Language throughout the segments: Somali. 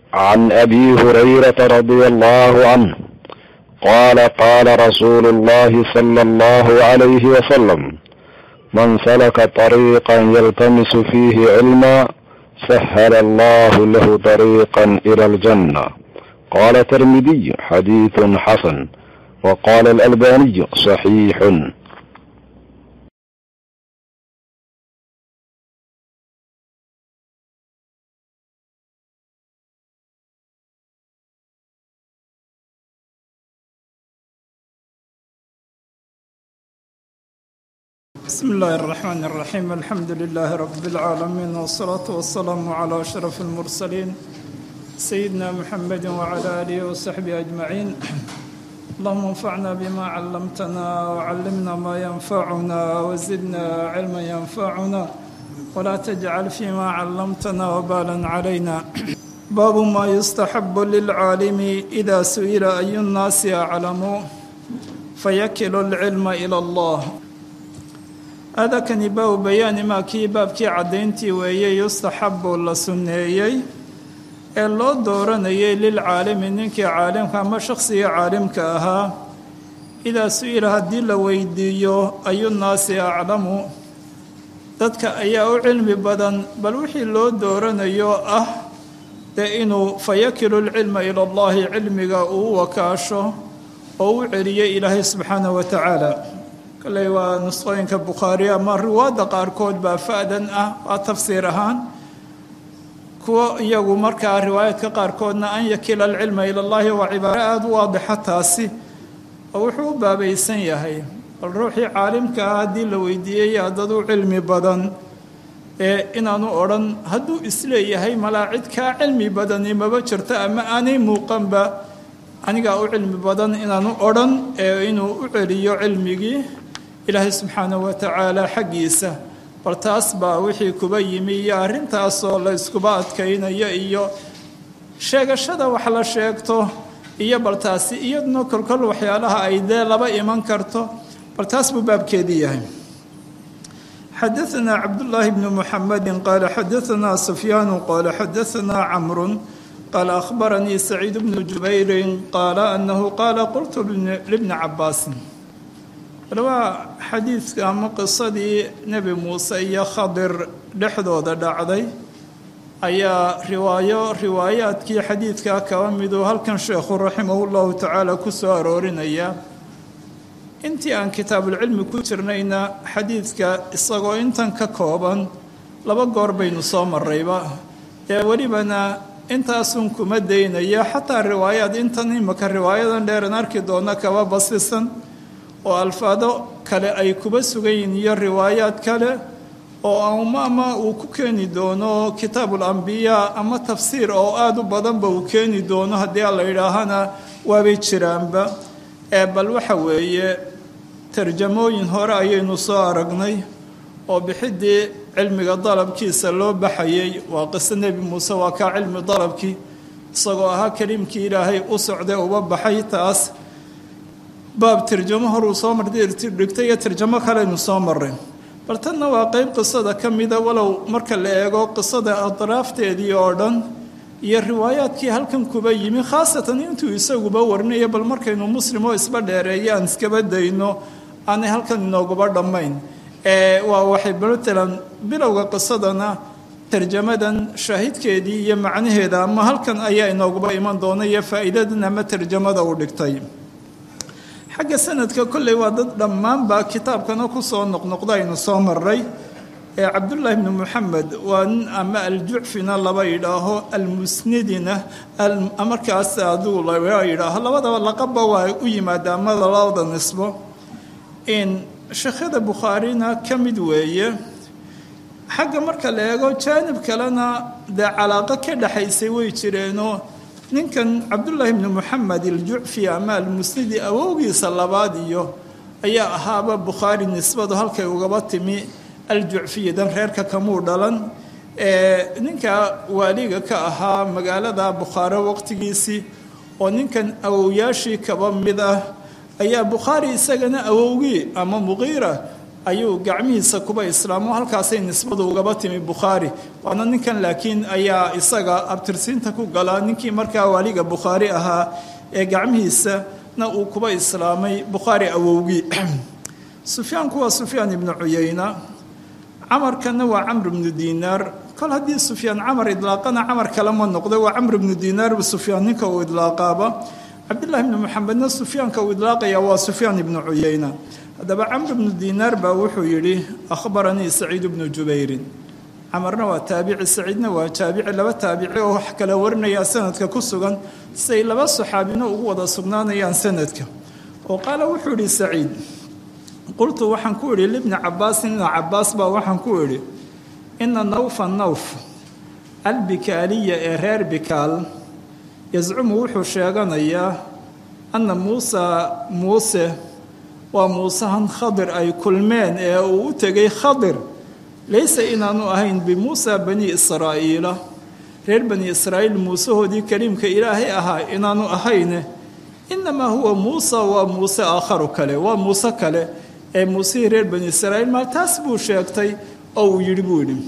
عن ابي هريره رضي الله عنه قال قال رسول الله صلى الله عليه وسلم من سلك طريقا يلتمس فيه علما سهل الله له طريقا الى الجنه قال الترمذي حديث حسن وقال الالباني صحيح بسم الله الرحمن الرحيم الحمد لله رب العالمين والصلاة والسلام على أشرف المرسلين سيدنا محمد وعلى آله وصحبه أجمعين اللهم انفعنا بما علمتنا وعلمنا ما ينفعنا وزدنا علما ينفعنا ولا تجعل فيما علمتنا وبالا علينا باب ما يستحب للعالم إذا سئل أي الناس أعلم فيكل العلم إلى الله aadakani baabu bayaani maa kii baabkii caddayntii weeyey yustaxabu la sunneeyey ee loo dooranayay lilcaalimi ninkii caalimka ama shakhsigii caalimka ahaa idaa su-ila haddii la weydiiyo ayunaasi aclamu dadka ayaa u cilmi badan bal wixii loo dooranayo ah dee inuu fayakilu lcilma ila allahi cilmiga uu wakaasho oo u celiyay ilaahay subxaanahu wa tacaala kolley waa nusqooyinka bukhaari ama riwaadda qaarkood baa fa-dan ah waa tafsiir ahaan kuwo iyagu markaa riwaayaadka qaarkoodna an yakila alcilma ila llahi waa cibaaro aada u waadixa taasi oo wuxuu u baabaysan yahay bal ruuxii caalimka ah haddii la weydiiyey dad u cilmi badan ee inaanu odhan hadduu isleeyahay malaa cid kaa cilmi badani maba jirto ama aanay muuqanba anigaa u cilmi badan inaanu odhan ee inuu u celiyo cilmigii ilaahay subxaanahu wa tacaala xaggiisa bal taas baa wixii kuba yimi iyo arrintaasoo la iskuba adkaynayo iyo sheegashada wax la sheegto iyo bal taasi iyaduna kolkol waxyaalaha ay dee laba iman karto bal taas buu baabkeedii yahay xadaanaa cabdullaahi bnu muxamedi qaala xadaanaa sufyaanu qaala xadaanaa camrun qaala akhbaranii saciid bnu jubayrin qaala anahu qaala qultu libni cabaasin waa xadiidka ama qisadii nebi muuse iyo khadir dhexdooda dhacday ayaa riwaayo riwaayaadkii xadiidkaa kaba miduu halkan sheekhu raximahu llahu tacaala ku soo aroorinaya intii aan kitaabulcilmi ku jirnayna xadiidka isagoo intan ka kooban laba goor baynu soo marayba ee welibana intaasun kuma daynaya xataa riwaayaad intan imaka riwaayadan dheeran arki doona kaba basisan oo alfaado kale ay kuba sugan yihiin iyo riwaayaad kale oo ama uu ku keeni doono kitaabul ambiyaa ama tafsiir oo aada u badanba uu keeni doono haddii a la yidhaahana waabay jiraanba ee bal waxa weeye tarjamooyin hore ayaynu soo aragnay oo bixiddii cilmiga dalabkiisa loo baxayay waa qiso nebi muuse waa kaa cilmi dalabkii isagoo ahaa kaliimkii ilaahay u socday uba baxay taas baab tarjamo horuu soo mardhigtay iyo tarjamo kaleynu soo maray bal tanna waa qeyb qisada ka mida walow marka la eego qisada adraafteedii oo dhan iyo riwaayaadkii halkan kuba yimi khaasatan intuu isaguba warinayo bal markaynu muslim oo isba dheereeyo aan iskaba dayno aanay halkan inooguba dhammayn waa waxay matalan bilowga qisadana tarjamadan shaahidkeedii iyo macnaheeda ama halkan ayaa inooguba iman doona iyo faa'iidadan ama tarjamada uu dhigtay xagga sanadka kolley waa dad dhammaanba kitaabkana kusoo noqnoqda aynu soo maray ee cabdullaahi bni moxamed waa nin ama aljucfina laba yidhaaho almusnidina markaas aduu laba yidhaaho labadaba laqabba waa u yimaada ama labada nisbo in sheekhyada bukhaarina ka mid weeye xagga marka la eego jaanib kalena dee calaaqo ka dhexaysay way jireenoo ninkan cabdullaahi bni moxamed aljucfi ama almusnidi awowgiisa labaad iyo ayaa ahaaba bukhaari nisbadu halkay ugaba timi aljucfiyadan reerka kamuu dhalan ninka waaliga ka ahaa magaalada bukhaaro waqtigiisii oo ninkan awowyaashii kaba mid ah ayaa bukhaari isagana awowgii ama muqiira ayuu gacmihiisa kuba islaamo halkaasay nisbadu ugaba timi bukhaari waana ninkan laakiin ayaa isaga abtirsiinta ku galaa ninkii markaa waaliga bukhaari ahaa ee gacmihiisana uu kuba islaamay bukhaari awowgii sufyaanku waa sufyaan ibnu cuyayna camarkanna waa camr ibnu dinaar kol haddii sufyaan camar idlaaqana camar kale ma noqdo waa camr ibnu dinaar sufyaan ninka uu idlaaqaaba cabdillahi ibnu maxamedna sufyaanka uu idlaaqaya waa sufyaan ibnu cuyayna haddaba camr ibnu dinaar baa wuxuu yidhi akhbaranii saciid ibnu jubayrin camarna waa taabici saciidna waa taabici laba taabici oo wax kala warinaya sanadka ku sugan siay laba saxaabino ugu wada sugnaanayaan sanadka oo qaala wuxuu yidhi saciid qultu waxaan ku idhi libni cabaasin ina cabaas baa waxaan ku idhi ina nawfa nawf albikaaliya ee reer bikaal yascumu wuxuu sheeganayaa anna muusa muuse waa muusahan khadir ay kulmeen ee uu u tegay khadir laysa inaanu ahayn bimuusa bani israa'iila reer bani israa'iil muusahoodii kaliimka ilaahay ahaa inaanu ahayne inamaa huwa muusa waa muuse aakharu kale waa muuse kale ee muusihii reer bani israa'iil maa taas buu sheegtay oo uu yidhi buu yidhi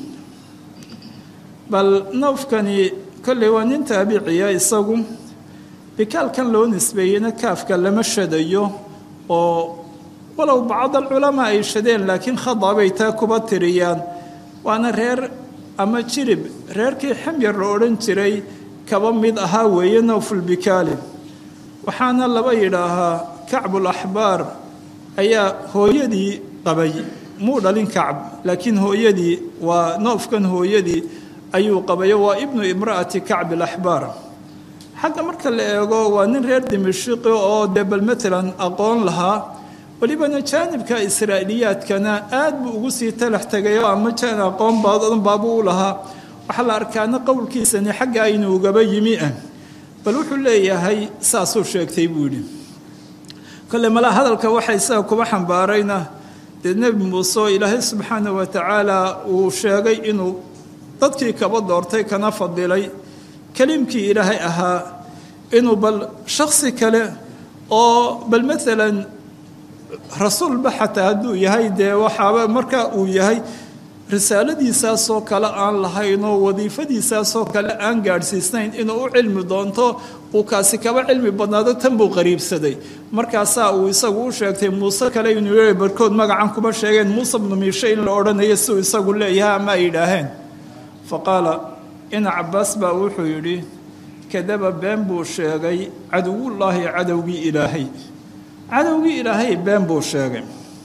bal nawfkani kolley waa nin taabiciya isagu bikaalkan loo nisbeeyeyna kaafka lama shadayo oo walow bacd alculamaa ay shadeen laakiin khada bay taa kuba tiriyaan waana reer ama jirib reerkii xamyar la odhan jiray kaba mid ahaa weeye nawfulbikaali waxaana laba yidhaahaa kacbul axbaar ayaa hooyadii qabay muu dhalin kacb laakiin hooyadii waa noofkan hooyadii ayuu qabayo waa ibnu imra'ati kacb alaxbaar xagga marka la eego waa nin reer dimashiqi oo dee bal matalan aqoon lahaa welibana jaanibka israa'iiliyaadkana aad buu ugu sii talax tegayo ama jaan aqoon badan baabuu u lahaa waxaa la arkaana qowlkiisani xagga aynu ugaba yimi ah bal wuxuu leeyahay saasuu sheegtay buu yidhi kole malaa hadalka waxa isaga kuba xambaarayna dee nebi muuse oo ilaahay subxaana wa tacaala uu sheegay inuu dadkii kaba doortay kana fadilay kaliimkii ilaahay ahaa inuu bal shaksi kale oo bal maalan rasuulba xataa hadduu yahay dee waxaaba marka uu yahay risaaladiisaasoo kale aan lahayn oo wadiifadiisaasoo kale aan gaadhsiisnayn inuu u cilmi doonto uu kaasi kaba cilmi badnaado tan buu qariibsaday markaasaa uu isagu u sheegtay muuse kale inuu yii barkood magacan kuma sheegeen muuse bnu miishe in la odhanayo siuu isagu leeyahay ama ay yidhaaheen fa qaala ina cabaas baa wuxuu yidhi kadaba been buu sheegay cadowullaahi cadowgii ilaahay cadowgii ilaahay been buu sheegay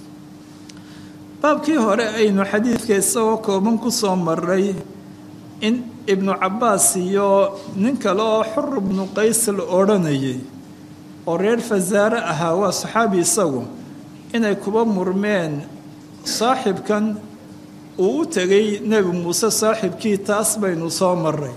baabkii hore aynu xadiidka isagoo kooban ku soo maray in ibnu cabbaas iyo nin kale oo xur ibnu qays la odhanayay oo reer fasaare ahaa waa saxaabi isagu inay kuba murmeen saaxibkan uu u tegay nebi muuse saaxibkii taas baynu soo maray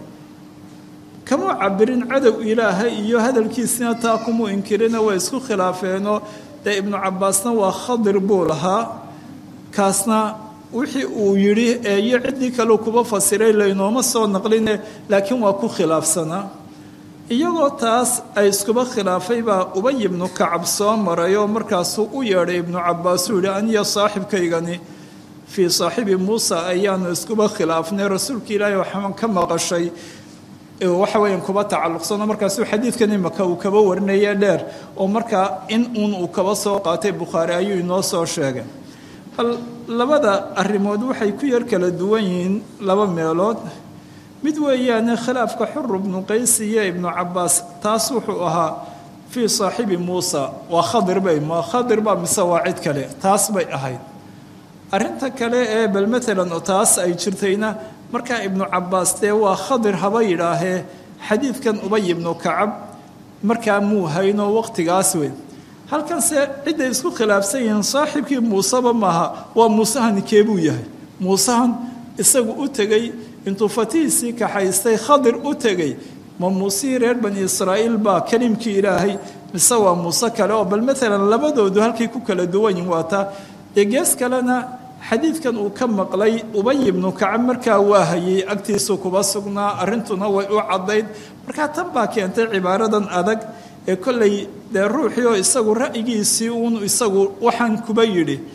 kamuu cabirin cadow ilaahay iyo hadalkiisina taa kumuu inkirina way isku khilaafeenoo dee ibnu cabbaasna waa khadir buu lahaa kaasna wixii uu yidhi ee iyo ciddii kaleu kuba fasiray laynooma soo naqline laakiin waa ku khilaafsanaa iyagoo taas ay iskuba khilaafay baa ubay ibnu kacab soo maray oo markaasuu u yeedhay ibnu cabbaas uu yihi aniyo saaxibkaygani fii saaxibi muusa ayaanu iskuba khilaafnay rasuulka ilaahay waxaan ka maqashay waxa weeyaan kuba tacalluqsano markaasuu xadiidkan imaka uu kaba warinaya dheer oo markaa in uun uu kaba soo qaatay bukhaari ayuu inoo soo sheegay bal labada arrimood waxay ku yar kala duwan yihiin laba meelood mid weeyaane khilaafka xur ibnu qays iyo ibnu cabbaas taas wuxuu ahaa fii saaxibi muusa waa khadir bay ma khadir baa mise waa cid kale taas bay ahayd arrinta kale ee bal matalan taas ay jirtayna markaa ibnu cabbaas dee waa khadir haba yidhaahee xadiidkan ubay ibnu kacab markaa muu hayno waqtigaas weyn halkanse cidday isku khilaafsan yihiin saaxiibkii muuseba maaha waa muusehani keebuu yahay muusehan isagu u tegey intuu fatihiisii kaxaystay khadir u tegey ma muusihii reer bani israa'iil baa kelimkii ilaahay mise waa muuse kale oo bal maalan labadoodu halkay ku kala duwan yihin waa taa dee gees kalena xadiidkan uu ka maqlay ubay ibnu kacab markaa waa hayey agtiisu kuba sugnaa arrintuna way u caddayd markaa tan baa keentay cibaaradan adag ee kollay dee ruuxii oo isagu ra'yigiisii uun isagu waxaan kuba yidhi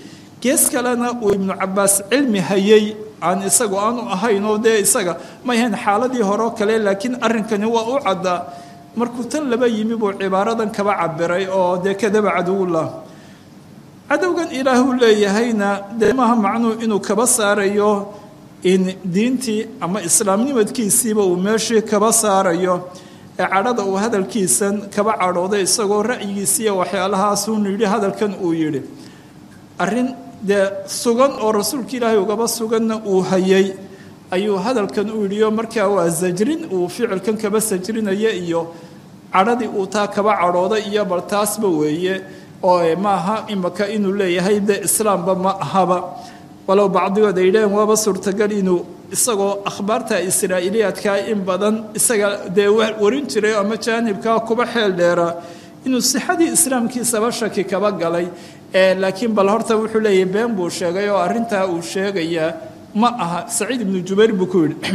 gees kalena uu ibnu cabaas cilmi hayay aan isagu aanu ahayn oo dee isaga ma ahayn xaaladii hore oo kale laakiin arrinkani waa u caddaa markuu tan laba yimi buu cibaaradan kaba cabiray oo dee kadaba cadowullah cadowgan ilaahuu leeyahayna dee maaha macnuu inuu kaba saarayo in diintii ama islaamnimadkiisiiba uu meeshii kaba saarayo ee cadhada uu hadalkiisan kaba cadhooday isagoo ra'yigiisiiya waxyaalahaasuunu yidhi hadalkan uu yidhi arrin dee sugan oo rasuulka ilaahay ugaba suganna uu hayay ayuu hadalkan u yidhi oo markaa waa sajrin uu ficilkan kaba sajrinaya iyo cadhadii uu taa kaba cadhooday iyo bal taasba weeye oo maaha imaka inuu leeyahay dee islaamba ma ahaba walow bacdigood ay dhaheen waaba suurtagal inuu isagoo akhbaarta israa'iiliyaadkaa in badan isaga dee warin jiray ama jaanibkaa kuba xeel dheeraa inuu sixadii islaamkiisaba shaki kaba galay laakiin bal horta wuxuu leeyahay been buu sheegay oo arrintaa uu sheegayaa ma aha saciid ibnu jubayr buu ku yidhi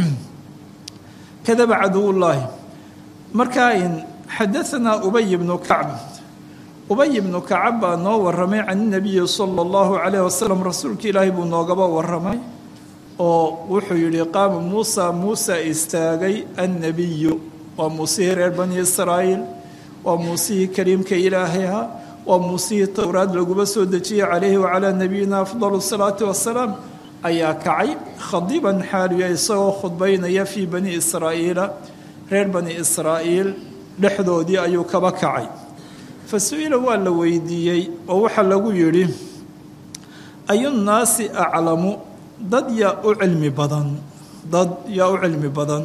kadaba caduwullaahi markaa in xadaanaa ubay ibnu kacb ubay ibnu kacab baa noo waramay can inabiyi sala allahu calayh wasalam rasuulka ilaahay buu noogaba waramay oo wuxuu yidhi qaama muusa muusa istaagay annabiyu waa muusihii reer bani israa'iil waa muusihii kariimka ilaahayha waa muusihii towraad laguba soo dejiyey calayhi wacalaa nabiyina afdalu salaati wasalaam ayaa kacay khadiban xaaliya isagoo khudbaynaya fii bani israa'iila reer bani israa'iil dhexdoodii ayuu kaba kacay fa su-ila waa la weydiiyey oo waxaa lagu yidhi ayunnaasi aclamu dad yaa u cilmi badan dad yaa u cilmi badan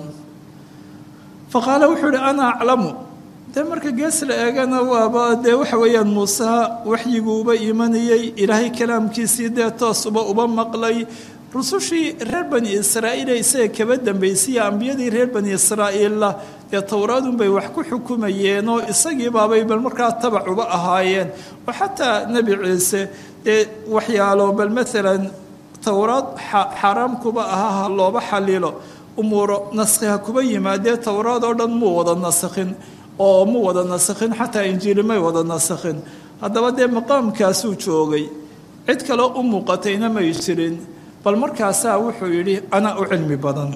fa qaala wuxuu yihi ana aclamu dee marka gees la eegana waaba dee waxa weeyaan muuseha waxyiguuba imanayey ilaahay kalaamkiisii dee toosuba uba maqlay rusushii reer bani israa'iile isaga kaba dambaysiya ambiyadii reer bani israa'iilla dee towraadunbay wax ku xukumayeenoo isagii baabay bal markaa tabac uba ahaayeen oo xataa nebi ciise dee waxyaalo bal maalan towraad xaaraam kuba aha ha looba xalilo umuuro naskhi ha kuba yimaadee towraad oo dhan muu wada nasakhin oo mu wada nasakhin xataa injiili may wada nasakhin haddaba dee maqaamkaasuu joogay cid kaleo u muuqatayna may jirin bal markaasaa wuxuu yidhi anaa u cilmi badan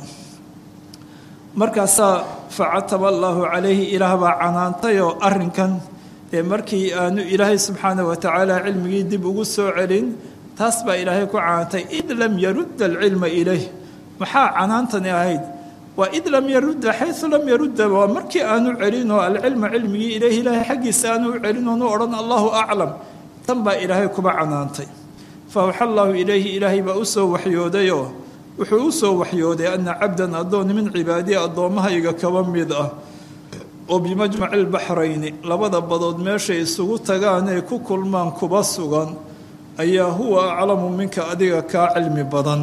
markaasaa facataba allaahu calayhi ilaah baa canaantayoo arrinkan dee markii aanu ilaahay subxaana wa tacaala cilmigii dib ugu soo celin taas baa ilaahay ku canaantay id lam yarudda alcilma ilayh maxaa canaantani ahayd waa id lam yarudda xayu lam yarudda waa markii aanu celinoo alcilma cilmigii ilayh ilaahay xaggiisa aanu u celin oonu odhan allahu aclam tan baa ilaahay kuba canaantay fa awxa allaahu ilayhi ilaahay baa u soo waxyoodayoo wuxuu u soo waxyooday ana cabdan addoon min cibaadii addoommahayga kaba mid ah oo bimajmaci lbaxrayni labada badood meeshay isugu tagaanay ku kulmaan kuba sugan ayaa huwa aclamu minka adiga kaa cilmi badan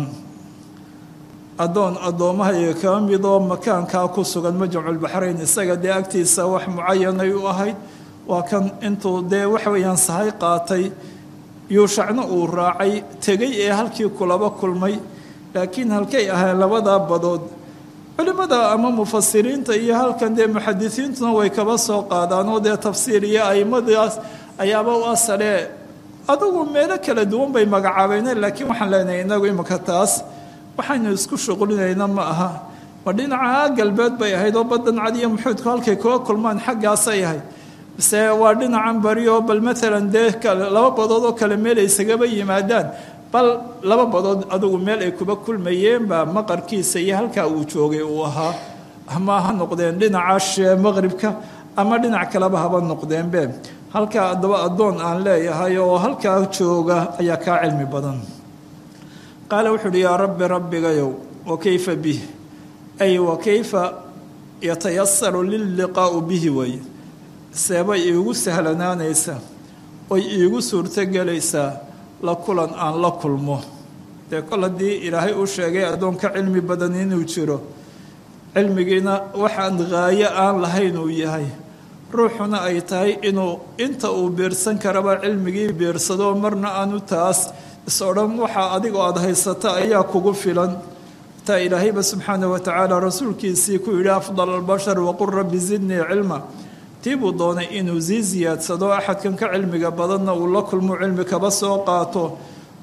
addoon addoommahayga kaba midoo makaankaa ku sugan majmaculbaxrayn isaga dee agtiisa wax mucayanay u ahayd waa kan intuu dee waxa weeyaan sahay qaatay yuushacna uu raacay tegay ee halkii kulaba kulmay laakiin halkay ahayn labadaa badood culimmada ama mufasiriinta iyo halkan dee muxadisiintuna way kaba soo qaadaan oo dee tafsiir iyo aimadaas ayaaba u asalee adugu meelo kala duwan bay magacaabeyneen laakiin waxaan leenahay inagu imika taas waxaynu isku shuqulinayna ma aha ma dhinaca galbeed bay ahayd oo badan cadiyo muxuudku halkay kuga kulmaan xaggaasay ahayd mise waa dhinacan bari oo bal maalan dee laba badood oo kale meel ay isagaba yimaadaan bal laba badood adugu meel ay kuba kulmayeenbaa maqarkiisa iyo halkaa uu joogay uu ahaa ama ha noqdeen dhinaca maqribka ama dhinac kaleba haba noqdeenbe halkaa adaba addoon aan leeyahay oo halkaa jooga ayaa kaa cilmi badan qaala wuxuu uhi yaa rabbi rabbigayow wa kayfa bih ay wa kayfa yatayasaru lilliqaa'u bihi weeye seebay iigu sahlanaanaysaa oy iigu suurtogelaysaa la kulan aan la kulmo dee kol haddii ilaahay uu sheegay addoonka cilmi badan inuu jiro cilmigiina waxaan haayo aan lahayn uu yahay ruuxuna ay tahay inuu inta uu biirsan karaba cilmigii biirsado marna aanu taas is odhan waxaa adigoo aada haysata ayaa kugu filan taa ilaahayba subxaana wa tacaala rasuulkiisii ku yidhi afdal albashar waqul rabbi zidnii cilma tii buu doonay inuu sii siyaadsado axadkan ka cilmiga badanna uu la kulmo cilmi kaba soo qaato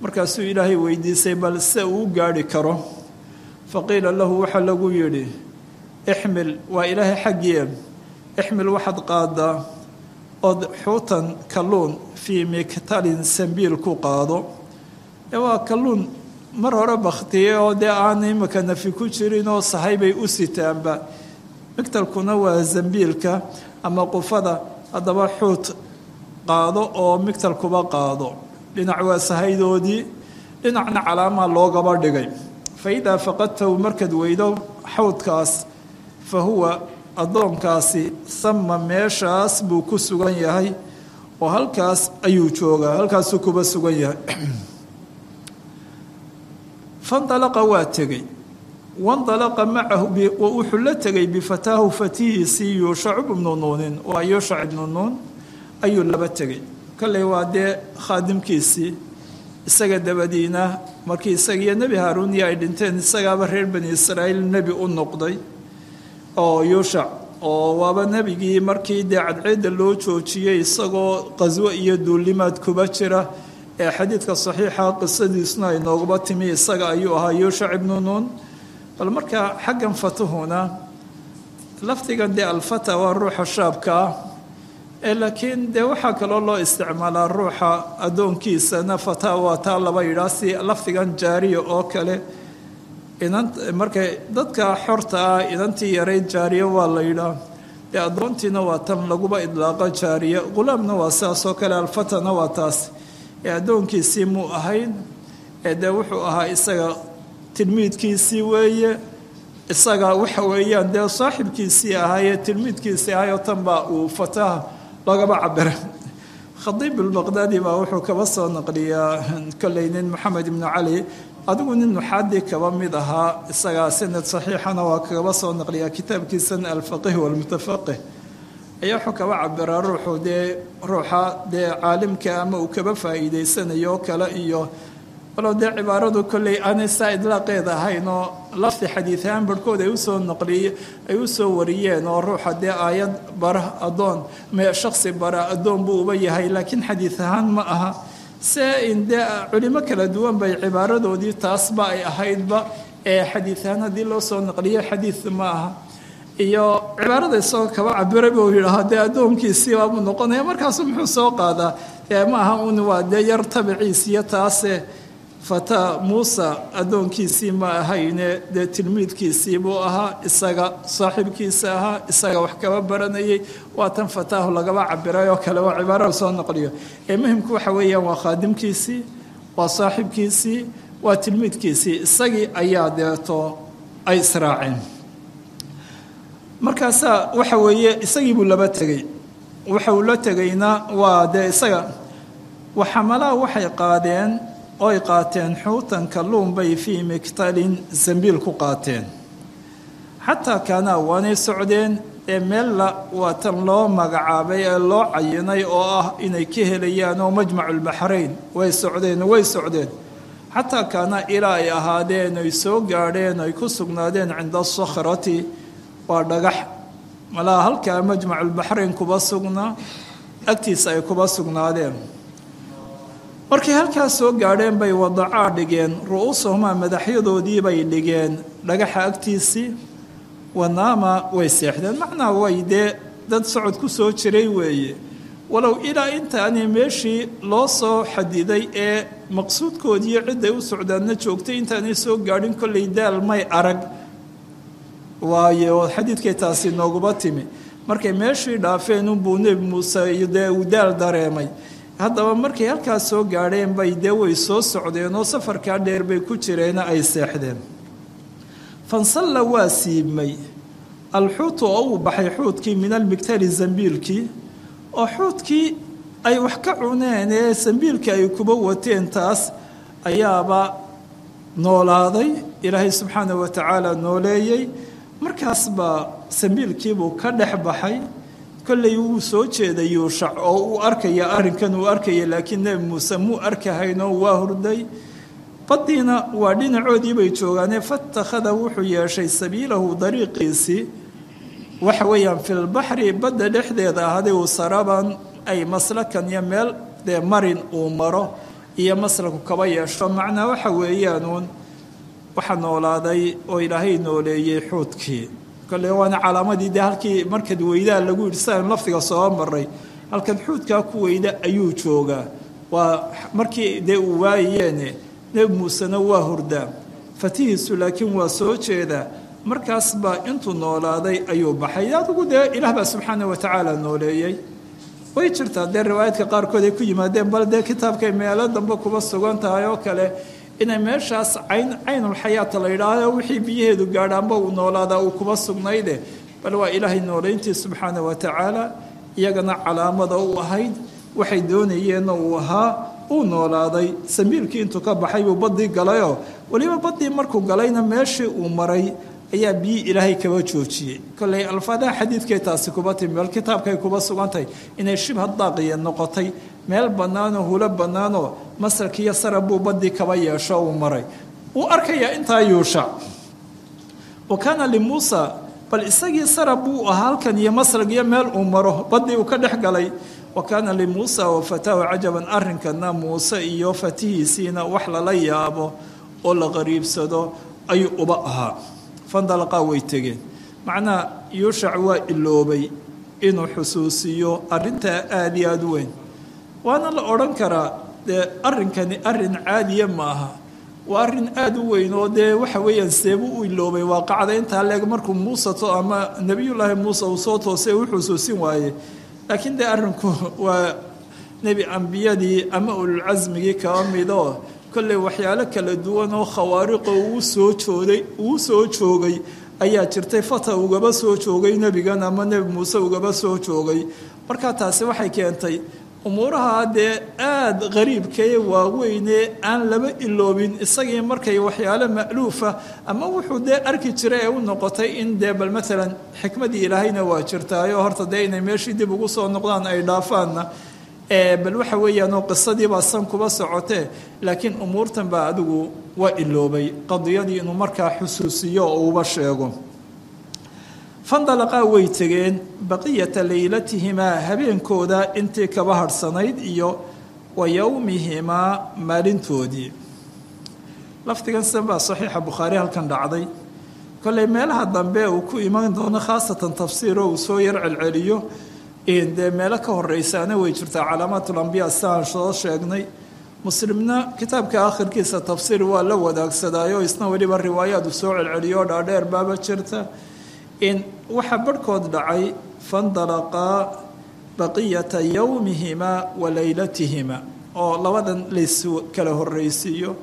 markaasuu ilaahay weydiisay bal se uu u gaadhi karo faqiila lahu waxaa lagu yidhi ixmil waa ilaahay xaggii ixmil waxaad qaadaa ood xuutan kalluun fii miktalin sambiil ku qaado ee waa kalluun mar hore bakhtiyey oo dee aan imika nafi ku jirin oo sahay bay u sitaanba migtalkuna waa zambiilka ama qufada haddaba xuut qaado oo migtalkuba qaado dhinac waa sahaydoodii dhinacna calaamaa loogaba dhigay fa idaa faqadtahu markaad weydo xawdkaas fa huwa addoonkaasi sama meeshaas buu ku sugan yahay oo halkaas ayuu joogaa halkaasuu kuba sugan yahay fandalaqa waa tegey wandalaqa macahu wuxuu la tegay bifataahu fatihiisii yuushac ibnu nuunin waa yuushac ibnu nuun ayuu laba tegey kolley waa dee khaadimkiisii isaga dabadiina markii isagiiyo nebi haaruuniya ay dhinteen isagaaba reer bani israa'iil nebi u noqday oo yuushac oo waaba nebigii markii dee cadceedda loo joojiyey isagoo qaswo iyo duulimaad kuba jira ee xadiidka saxiixa qisadiisuna ay nooguba timi isaga ayuu ahaa yuushac ibnu nuun bal marka xaggan fatuhuna lafdigan dee alfata waa ruuxa shaabka ah ee laakiin dee waxaa kaloo loo isticmaalaa ruuxa addoonkiisana fata waa taa laba yidhaah si lafdigan jaariya oo kale inan marka dadka xorta ah inantii yarayd jaariya waa la yidhaah dee addoontiina waa tan laguba idlaaqa jaariya qulaamna waa sidaas oo kale alfatana waa taas ee addoonkiisii muu ahayn ee dee wuxuu ahaa isaga tilmiidkiisii weeye isaga waxa weeyaan dee saaxibkiisii ahaayee tilmiidkiisii ahayoo tan baa uu fataha loogaba cabira khadiib albaqdaadi baa wuxuu kaba soo naqliyaa kolley nin moxamed ibnu cali adigu nin nuxaadii kaba mid ahaa isagaa sanad saxiixana waa kaba soo naqliyaa kitaabkiisan alfaqih walmutafaqih ayaa wuxuu kaba cabiraa ruuxu dee ruuxa dee caalimka ama uu kaba faa'iideysanayo oo kale iyo walow dee cibaaradu kolley aanay saa idlaaqeed ahayn oo lafdi xadiidahaan barhkood ay usoo naqliye ay u soo wariyeen oo ruuxa dee aayad bara addoon me shaksi bara addoon buu uba yahay laakiin xadiid ahaan ma aha se in dee culimo kala duwan bay cibaaradoodii taasba ay ahaydba ee xadiid ahaan haddii loo soo naqliyo xadiid ma aha iyo cibaarada isagoo kaba cabira buu yidhaahaa dee addoonkiisii baabuu noqonaya markaasu muxuu soo qaadaa ee ma aha un waa dee yar tabiciisiyo taase fata muusa addoonkiisii ma ahayne dee tilmiidkiisii buu ahaa isaga saaxiibkiisa ahaa isaga wax kaba baranayay waa tan fataahu lagaba cabiray oo kale waa cibaarada soo noqliyo ee muhimku waxa weeyaan waa khaadimkiisii waa saaxiibkiisii waa tilmiidkiisii isagii ayaa deeto ay israaceen markaasaa waxa weeye isagii buu laba tegey waxa uu la tegayna waa dee isaga waxamalaha waxay qaadeen oy qaateen xuutan kalluun bay fii miktalin zambiil ku qaateen xataa kaanaa waanay socdeen ee meella waa tan loo magacaabay ee loo cayinay oo ah inay ka helayaan oo majmaculbaxrayn way socdeen way socdeen xataa kaanaa ilaa ay ahaadeen ay soo gaadheen ay ku sugnaadeen cinda asakhrati waa dhagax malaha halkaa majmaculbaxrayn kuba sugnaa agtiisa ay kuba sugnaadeen markay halkaas soo gaadheen bay wadacaa dhigeen ru-uusahumaa madaxyadoodii bay dhigeen dhagaxa agtiisii wanaama way seexdeen macnaa way dee dad socod ku soo jiray weeye walow ilaa intaani meeshii loo soo xadiday ee maqsuudkoodiiyo cidday u socdaanna joogtay intaanay soo gaadhin kollay daal may arag waayo xadiidkay taasi nooguba timi markay meeshii dhaafeen unbuu nebi muuse dee uu daal dareemay haddaba markay halkaas soo gaadheen bay dee way soo socdeen oo safarkaa dheer bay ku jireena ay seexdeen fansalla waa siibmay alxuutu oo uu baxay xuutkii min almigtali zambiilkii oo xuutkii ay wax ka cuneen ee zambiilkii ay kuba wateen taas ayaaba noolaaday ilaahay subxaana wa tacaala nooleeyey markaas baa sambiilkiibuu ka dhex baxay kollay wuu soo jeeday yuushac oo uu arkaya arrinkan uu arkaya laakiin nebi muuse muu arkahaynoo waa hurday baddiina waa dhinacoodii bay joogaanee fatakhada wuxuu yeeshay sabiilahu dariiqiisii waxa weeyaan filbaxri badda dhexdeeda ahday uu saraban ay maslakan iyo meel dee marin uu maro iyo masraku kaba yeesho macnaa waxa weeyaanuun waxaa noolaaday oo ilaahay nooleeyey xuudkii kole waana calaamadii dee halkii markad weydaa lagu yidhi sidaanu lafdiga soo maray halkan xuudkaa ku weyda ayuu joogaa waa markii dee uu waayayeene nebi muusena waa hurdaa fatihiisu laakiin waa soo jeedaa markaas baa intuu noolaaday ayuu baxay adigu dee ilaah baa subxaana wa tacaala nooleeyey way jirtaa dee riwaayaadka qaarkood ay ku yimaadeen bal dee kitaabkay meelo dambe kuba sugan tahay oo kale inay meeshaas cayn caynulxayaata la yidhaahdo wixii biyaheedu gaadhaanba uu noolaadaa uu kuba sugnayde bal waa ilaahay nooleyntii subxaana wa tacaala iyagana calaamada u ahayd waxay doonayeenna uu ahaa uu noolaaday samiilkii intuu ka baxay buu baddii galayoo weliba baddii markuu galayna meeshii uu maray ayaa biyi ilaahay kaba joojiyey kolley alfaadaha xadiidkay taasi kuba timi bal kitaabkay kuba sugantahay inay shibha daaqiya noqotay meel bannaanoo hulo bannaanoo masarkiiyo sarab buu baddii kaba yeesho uu maray wuu arkayaa intaa yuusha wa kaana limuusa bal isagii sarab buu ahaa halkan iyo masrag iyo meel uu maro baddii uu ka dhex galay wa kaana limuusa wa fataahu cajaban arrinkana muuse iyo fatihiisiina wax lala yaabo oo la qariibsado ayuu uba ahaa fandalaqaa way tegeen macnaa yuushac waa iloobay inuu xusuusiyo arrintaa aada iyo aada u weyn waana la odhan karaa dee arrinkani arrin caadiya ma aha waa arrin aada u weyn oo dee waxa weeyaan seebu u iloobay waaqacda intaa leeg markuu muuse to ama nebiyullaahi muuse uu soo toosay u xusuusin waaye laakiin dee arrinku waa nebi ambiyadii ama ululcasmigii kaba midoo kolley waxyaalo kala duwan oo khawaariqo uu soo jooday uu soo joogay ayaa jirtay fata ugaba soo joogay nebigan ama nebi muuse ugaba soo joogay markaa taasi waxay keentay umuuraha dee aada qariibkae waaweyne aan laba iloobin isagii markay waxyaalo ma'luufa ama wuxuu dee arki jiray ee u noqotay in dee bal maalan xikmadii ilaahayna waa jirtaayo horta dee inay meeshii dib ugu soo noqdaan ay dhaafaanna bal waxa weeyaan oo qisadiibaa san kuba socotee laakiin umuurtan baa adigu waa iloobay qadiyadii inuu markaa xusuusiyo oo uba sheego fandalaqaa way tegeen baqiyata leylatihimaa habeenkooda intii kaba harhsanayd iyo wa yowmihimaa maalintoodii lafdigan sidan baa saxiixa bukhaari halkan dhacday kolley meelaha dambe uu ku iman doono khaasatan tafsiiroo uu soo yar celceliyo dee meelo ka horeysaana way jirtaa calaamaatulambiya sidaan soo sheegnay muslimna kitaabka akhirkiisa tafsiir waa la wadaagsadaayo isna weliba riwaayaad uu soo celceliyo dhaadheer baaba jirta waxaa barhkood dhacay fandalaqaa baqiyata yowmihimaa wa leylatihima oo labadan lays kala horreysiiyo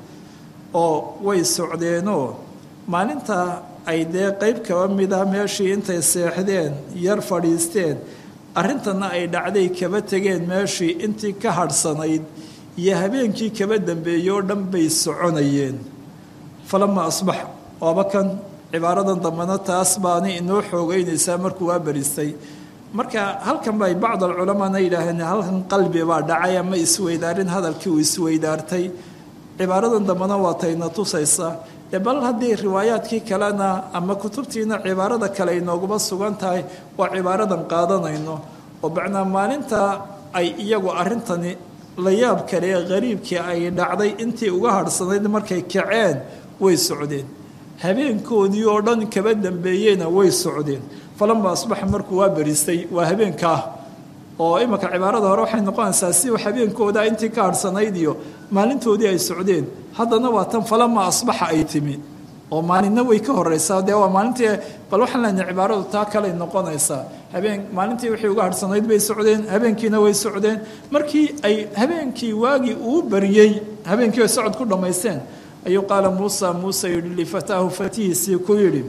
oo way socdeenoo maalinta ay dee qeyb kaba mida meeshii intay seexdeen yar fadhiisteen arrintana ay dhacday kaba tegeen meeshii intii ka hadhsanayd iyo habeenkii kaba dambeeyey oo dhan bay soconayeen falama asbax waaba kan cibaaradan dambena taas baana inoo xoogeynaysaa markuu waa beristay marka halkan bay bacd alculamaana yidhaaheen halkan qalbi baa dhacay ama isweydaarin hadalkii uu isweydaartay cibaaradan dambena waa tayna tusaysa dee bal haddii riwaayaadkii kalena ama kutubtiina cibaarada kale inooguma sugan tahay waa cibaaradan qaadanayno oo macnaa maalinta ay iyagu arrintani la yaab kale ee qariibkii ay dhacday intii uga hadhsanayd markay kaceen way socdeen habeenkoodii oo dhan kaba dambeeyeyna way socdeen falama asbaxa markuu waa beristay waa habeenkaa oo imanka cibaarada hore waxay noqonaysaa si habeenkooda intii ka hadhsanayd iyo maalintoodii ay socdeen haddana waa tan falama asbaxa ay timi oo maalinna way ka horeysaa dee waa maalintii bal waxaan leenahay cibaaradu taa kaley noqonaysaa habeen maalintii wixii uga hadhsanayd bay socdeen habeenkiina way socdeen markii ay habeenkii waagii uu bariyey habeenkii ay socod ku dhammaysteen ayuu qaala muusa muuse yidhi lifataahu fatihiisii ku yidhi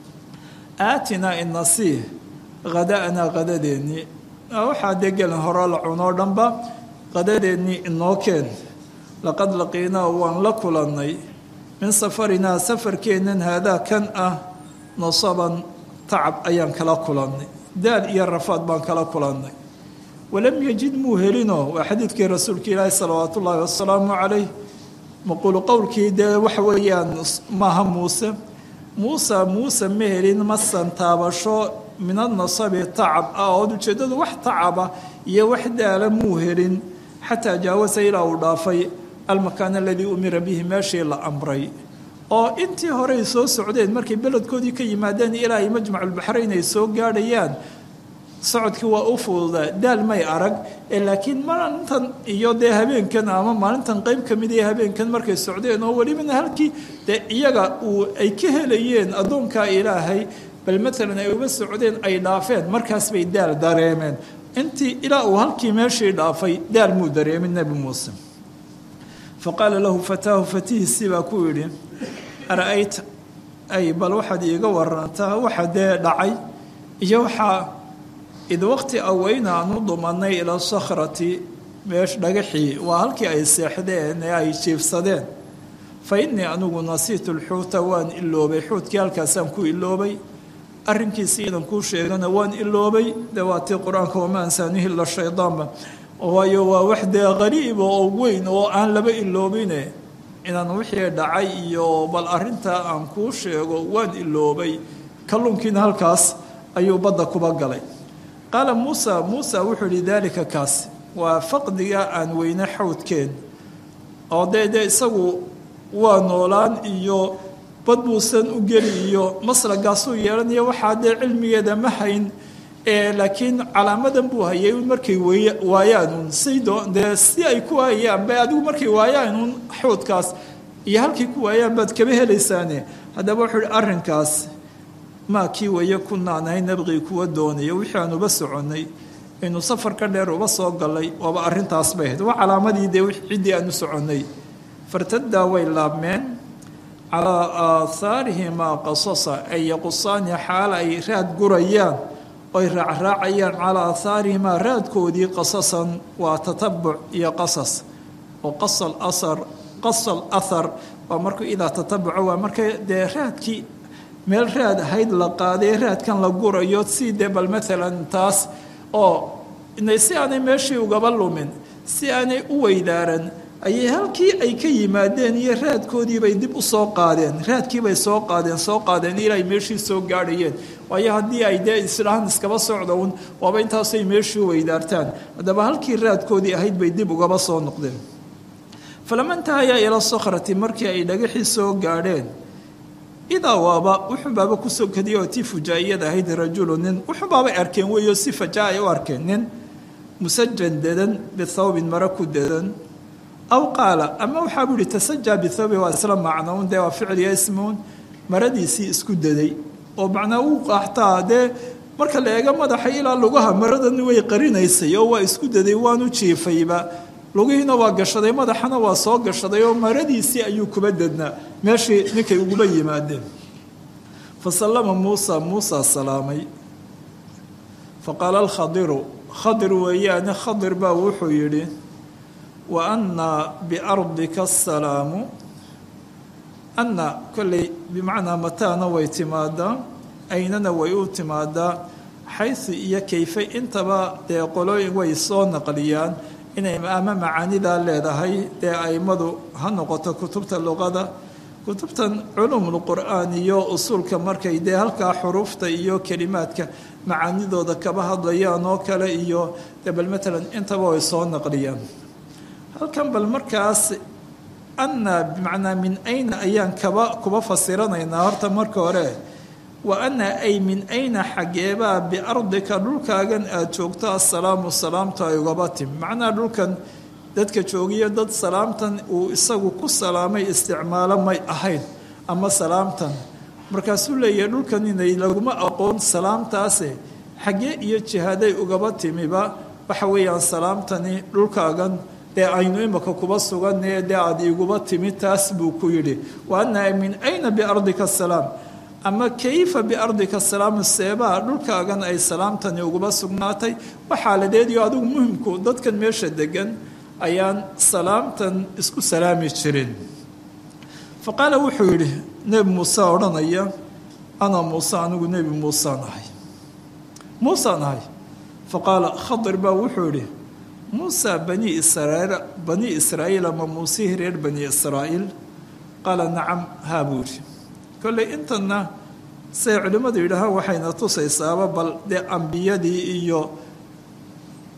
aatinaa inasiih hada'naa qadadeennii waxaa dee gelin hore la cunoo dhanba qadadeennii inoo keen laqad laqiinaa waan la kulannay min safarinaa safarkeennan haadaa kan ah nasaban tacab ayaan kala kulannay daal iyo rafaad baan kala kulannay walam yajid muu helinoo waa xadiidkii rasuulka ilaahi salawaatu ullaahi wasalaamu calayh maquulu qowlkii dee waxa weeyaan maaha muuse muuse muuse ma helin masan taabasho min anasabi tacab ah ood ujeeddadu wax tacaba iyo wax daala muu helin xataa jaawasa ilaa uu dhaafay almakaan aladii umira bihi meeshii la amray oo intii horey soo socdeen markay beledkoodii ka yimaadeen ilaa ay majmaculbaxrayn ay soo gaadhayaan socodkii waa u fududaa daal may arag ee laakiin maalintan iyo dee habeenkan ama maalintan qeyb ka mid ee habeenkan markay socdeen oo welibana halkii dee iyaga uu ay ka helayeen addoonkaa ilaahay bal maalan ay uga socdeen ay dhaafeen markaas bay daal dareemeen intii ilaa uu halkii meeshii dhaafay daal muu dareemin nebi muuse fa qaala lahu fataahu fatihiisii baa ku yidhi ara-ayta ay bal waxaad iiga warantaa waxa dee dhacay iyo waxaa id waqti aweyna aan u dumanay ila sakhrati meesh dhagaxii waa halkii ay seexdeen ee ay jiifsadeen fa innii anigu nasiitu lxuuta waan iloobay xuutkii halkaasaan ku iloobay arrinkiisi idan kuu sheegana waan iloobay dee waatii qur-aanka wama ansaanihi ila shaydaanba waayo waa wax dee qariiba oo weyn oo aan laba iloobine inaan wixii dhacay iyo bal arrintaa aan kuu sheego waan iloobay kalluunkiina halkaas ayuu badda kuba galay qaala muusa muusa wuxuu yihi daalika kaas waa faqdiga aan weyne xawdkeen oo dee dee isagu waa noolaan iyo bad buusan u geli iyo maslagaasuu yeelanayo waxaa dee cilmigeeda ma hayn laakiin calaamadan buu hayay un markay waayaanuun sido dee si ay ku waayaan ba adigu markay waayaanuun xawdkaas iyo halkay ku waayaan baad kaba helaysaane haddaba wuxuu ihi arrinkaas maa kii waye kunaan ahay nabqii kuwa doonaya wixii aan uba soconnay inuu safarka dheer uba soo galay waaba arrintaas bay ahayd waa calaamadii dee ciddii aan u soconnay fartadaa way laabmeen calaa aathaarihimaa qasasa ay yaqusaani xaala ay raad gurayaan oy raacraacayaan calaa aathaarihimaa raadkoodii qasasan waa tatabuc iyo qasas oo qasal asar qasal athar waa markuu idaa tatabuca waa marka dee raadkii meel raad ahayd la qaaday raadkan la gurayo si dee bal maalan taas oo inay si aanay meeshii ugaba lumin si aanay u weydaaran ayay halkii ay ka yimaadeen iyo raadkoodiibay dib u soo qaadeen raadkiibay soo qaadeen soo qaadeen ilaa ay meeshii soo gaadhayeen waayo haddii ay dee isdhahaan iskaba socda un waaba intaasay meeshii weydaartaan haddaba halkii raadkoodii ahayd bay dib ugaba soo noqdeen falama intahayaa ila sakhrati markii ay dhagaxii soo gaadheen idaa waaba wuxunbaaba kusoo kadiyay oo tii fujaa'iyad ahayd rajulu nin wuxunbaabay arkeen weeyo si fajaa ay u arkeen nin musajan dedan bithawbin mara ku dedan aw qaala ama waxaa buu yihi tasajaa bithawbi waa isla macnoun dee waa ficliya ismuun maradiisii isku daday oo macnaa uu qaaxtaa dee marka la eego madaxa ilaa lugaha maradan way qarinaysay oo waa isku daday waanu jiifayba lugihiina waa gashaday madaxana waa soo gashaday oo maradiisii ayuu kuba dednaa meeshii ninkay uguba yimaadeen fa sallama muusa muusa salaamay fa qaala alkhadiru khadir weeyaane khadir baa wuxuu yidhi wa anna biardika asalaamu anna kolley bimacnaa mataana way timaadaa aynana way u timaadaa xaysu iyo kayfe intaba dee qolooyin way soo naqliyaan inay ama macaanidaa leedahay dee aimadu ha noqoto kutubta luqada kutubtan culuumulqur'aan iyo usuulka markay dee halkaa xuruufta iyo kelimaadka macaanidooda kaba hadlayaan oo kale iyo dee bal matalan intaba way soo naqliyaan halkan bal markaas anna bimacnaa min ayna ayaan kaba kuba fasiranaynaa horta marka hore wa anna ay min ayna xaggeebaa biardika dhulkaagan aada joogto assalaamu salaamtu ay ugaba timi macnaha dhulkan dadka joogiyo dad salaamtan uu isagu ku salaamay isticmaalo may ahayn ama salaamtan markaasuu leeyahay dhulkan inay laguma aqoon salaamtaase xaggee iyo jihaaday ugaba timiba waxa weeyaan salaamtani dhulkaagan dee aynu imaka kuba suganee dee aada iguba timi taas buu ku yidhi wa anna min ayna biardika asalaam ama kayfa biardika salaamu seebaa dhulkaagan ay salaamtani uguba sugnaatay waxaaladeediyo adigu muhimku dadkan meesha degan ayaan salaamtan isku salaami jirin fa qaala wuxuu yidhi nebi muuse odhanaya ana muuse anigu nebi muusaan ahay muusaan ahay fa qaala khadir baa wuxuu yidhi muusa bani israiil bani israa'iil ama muusihii reer bani israa'iil qaala nacam haa buu yidhi kolley intanna siday culimmadu yidhaahaan waxayna tusaysaaba bal dee ambiyadii iyo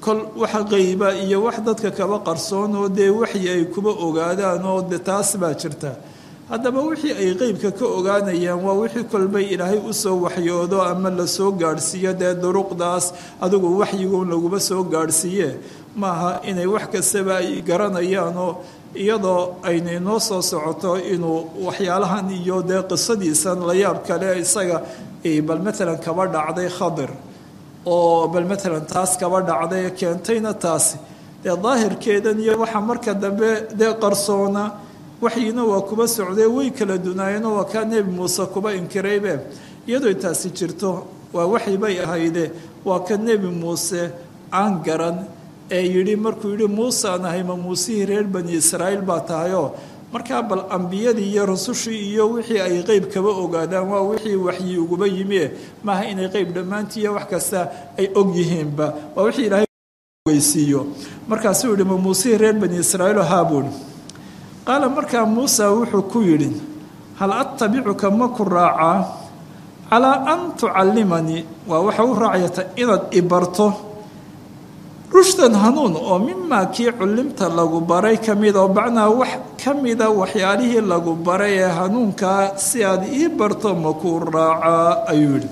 kol wax qeyba iyo wax dadka kaba qarsoon oo dee waxyi ay kuba ogaadaan oo de taas baa jirta haddaba wixii ay qeybka ka ogaanayaan waa wixii kolbay ilaahay usoo waxyoodo ama lasoo gaadhsiiyo dee duruqdaas adigu waxyigun laguba soo gaadhsiiye maaha inay wax kastaba ay garanayaan oo iyadoo ayna inoo soo socoto inuu waxyaalahan iyo dee qisadiisan la yaab kale isaga bal matalan kaba dhacday khadir oo bal matalan taas kaba dhacday keentayna taasi dee daahirkeedan iyo waxa marka dambe dee qarsoona waxyina waa kuba socdee way kala dunaayeenoo waa kaa nebi muuse kuba inkiraybe iyadoo taasi jirto waa waxyi bay ahayde waa ka nebi muuse aan garan ee yidhi markuu yidhi muuse aan ahay ma muusihii reer bani israa'iil baa tahayoo markaa bal ambiyadii iyo rusushii iyo wixii ay qeyb kaba ogaadaan waa wixii waxyi uguba yimie maaha inay qeyb dhammaantii iyo wax kasta ay og yihiinba waa wixii ilaahay weysiiyo markaasuu yidhi ma muusihii reer bani israa'iil haabuun qaala markaa muusa wuxuu ku yidhi hal attabicuka ma ku raacaa calaa an tucallimanii waa waxa u raacayata inaad i barto rushdan hanuun oo mimaa kii cullimta lagu baray ka mid oo bacnaa wax ka mida waxyaalihii lagu baray ee hanuunkaa si aad ii barto ma ku raacaa ayuu yidhi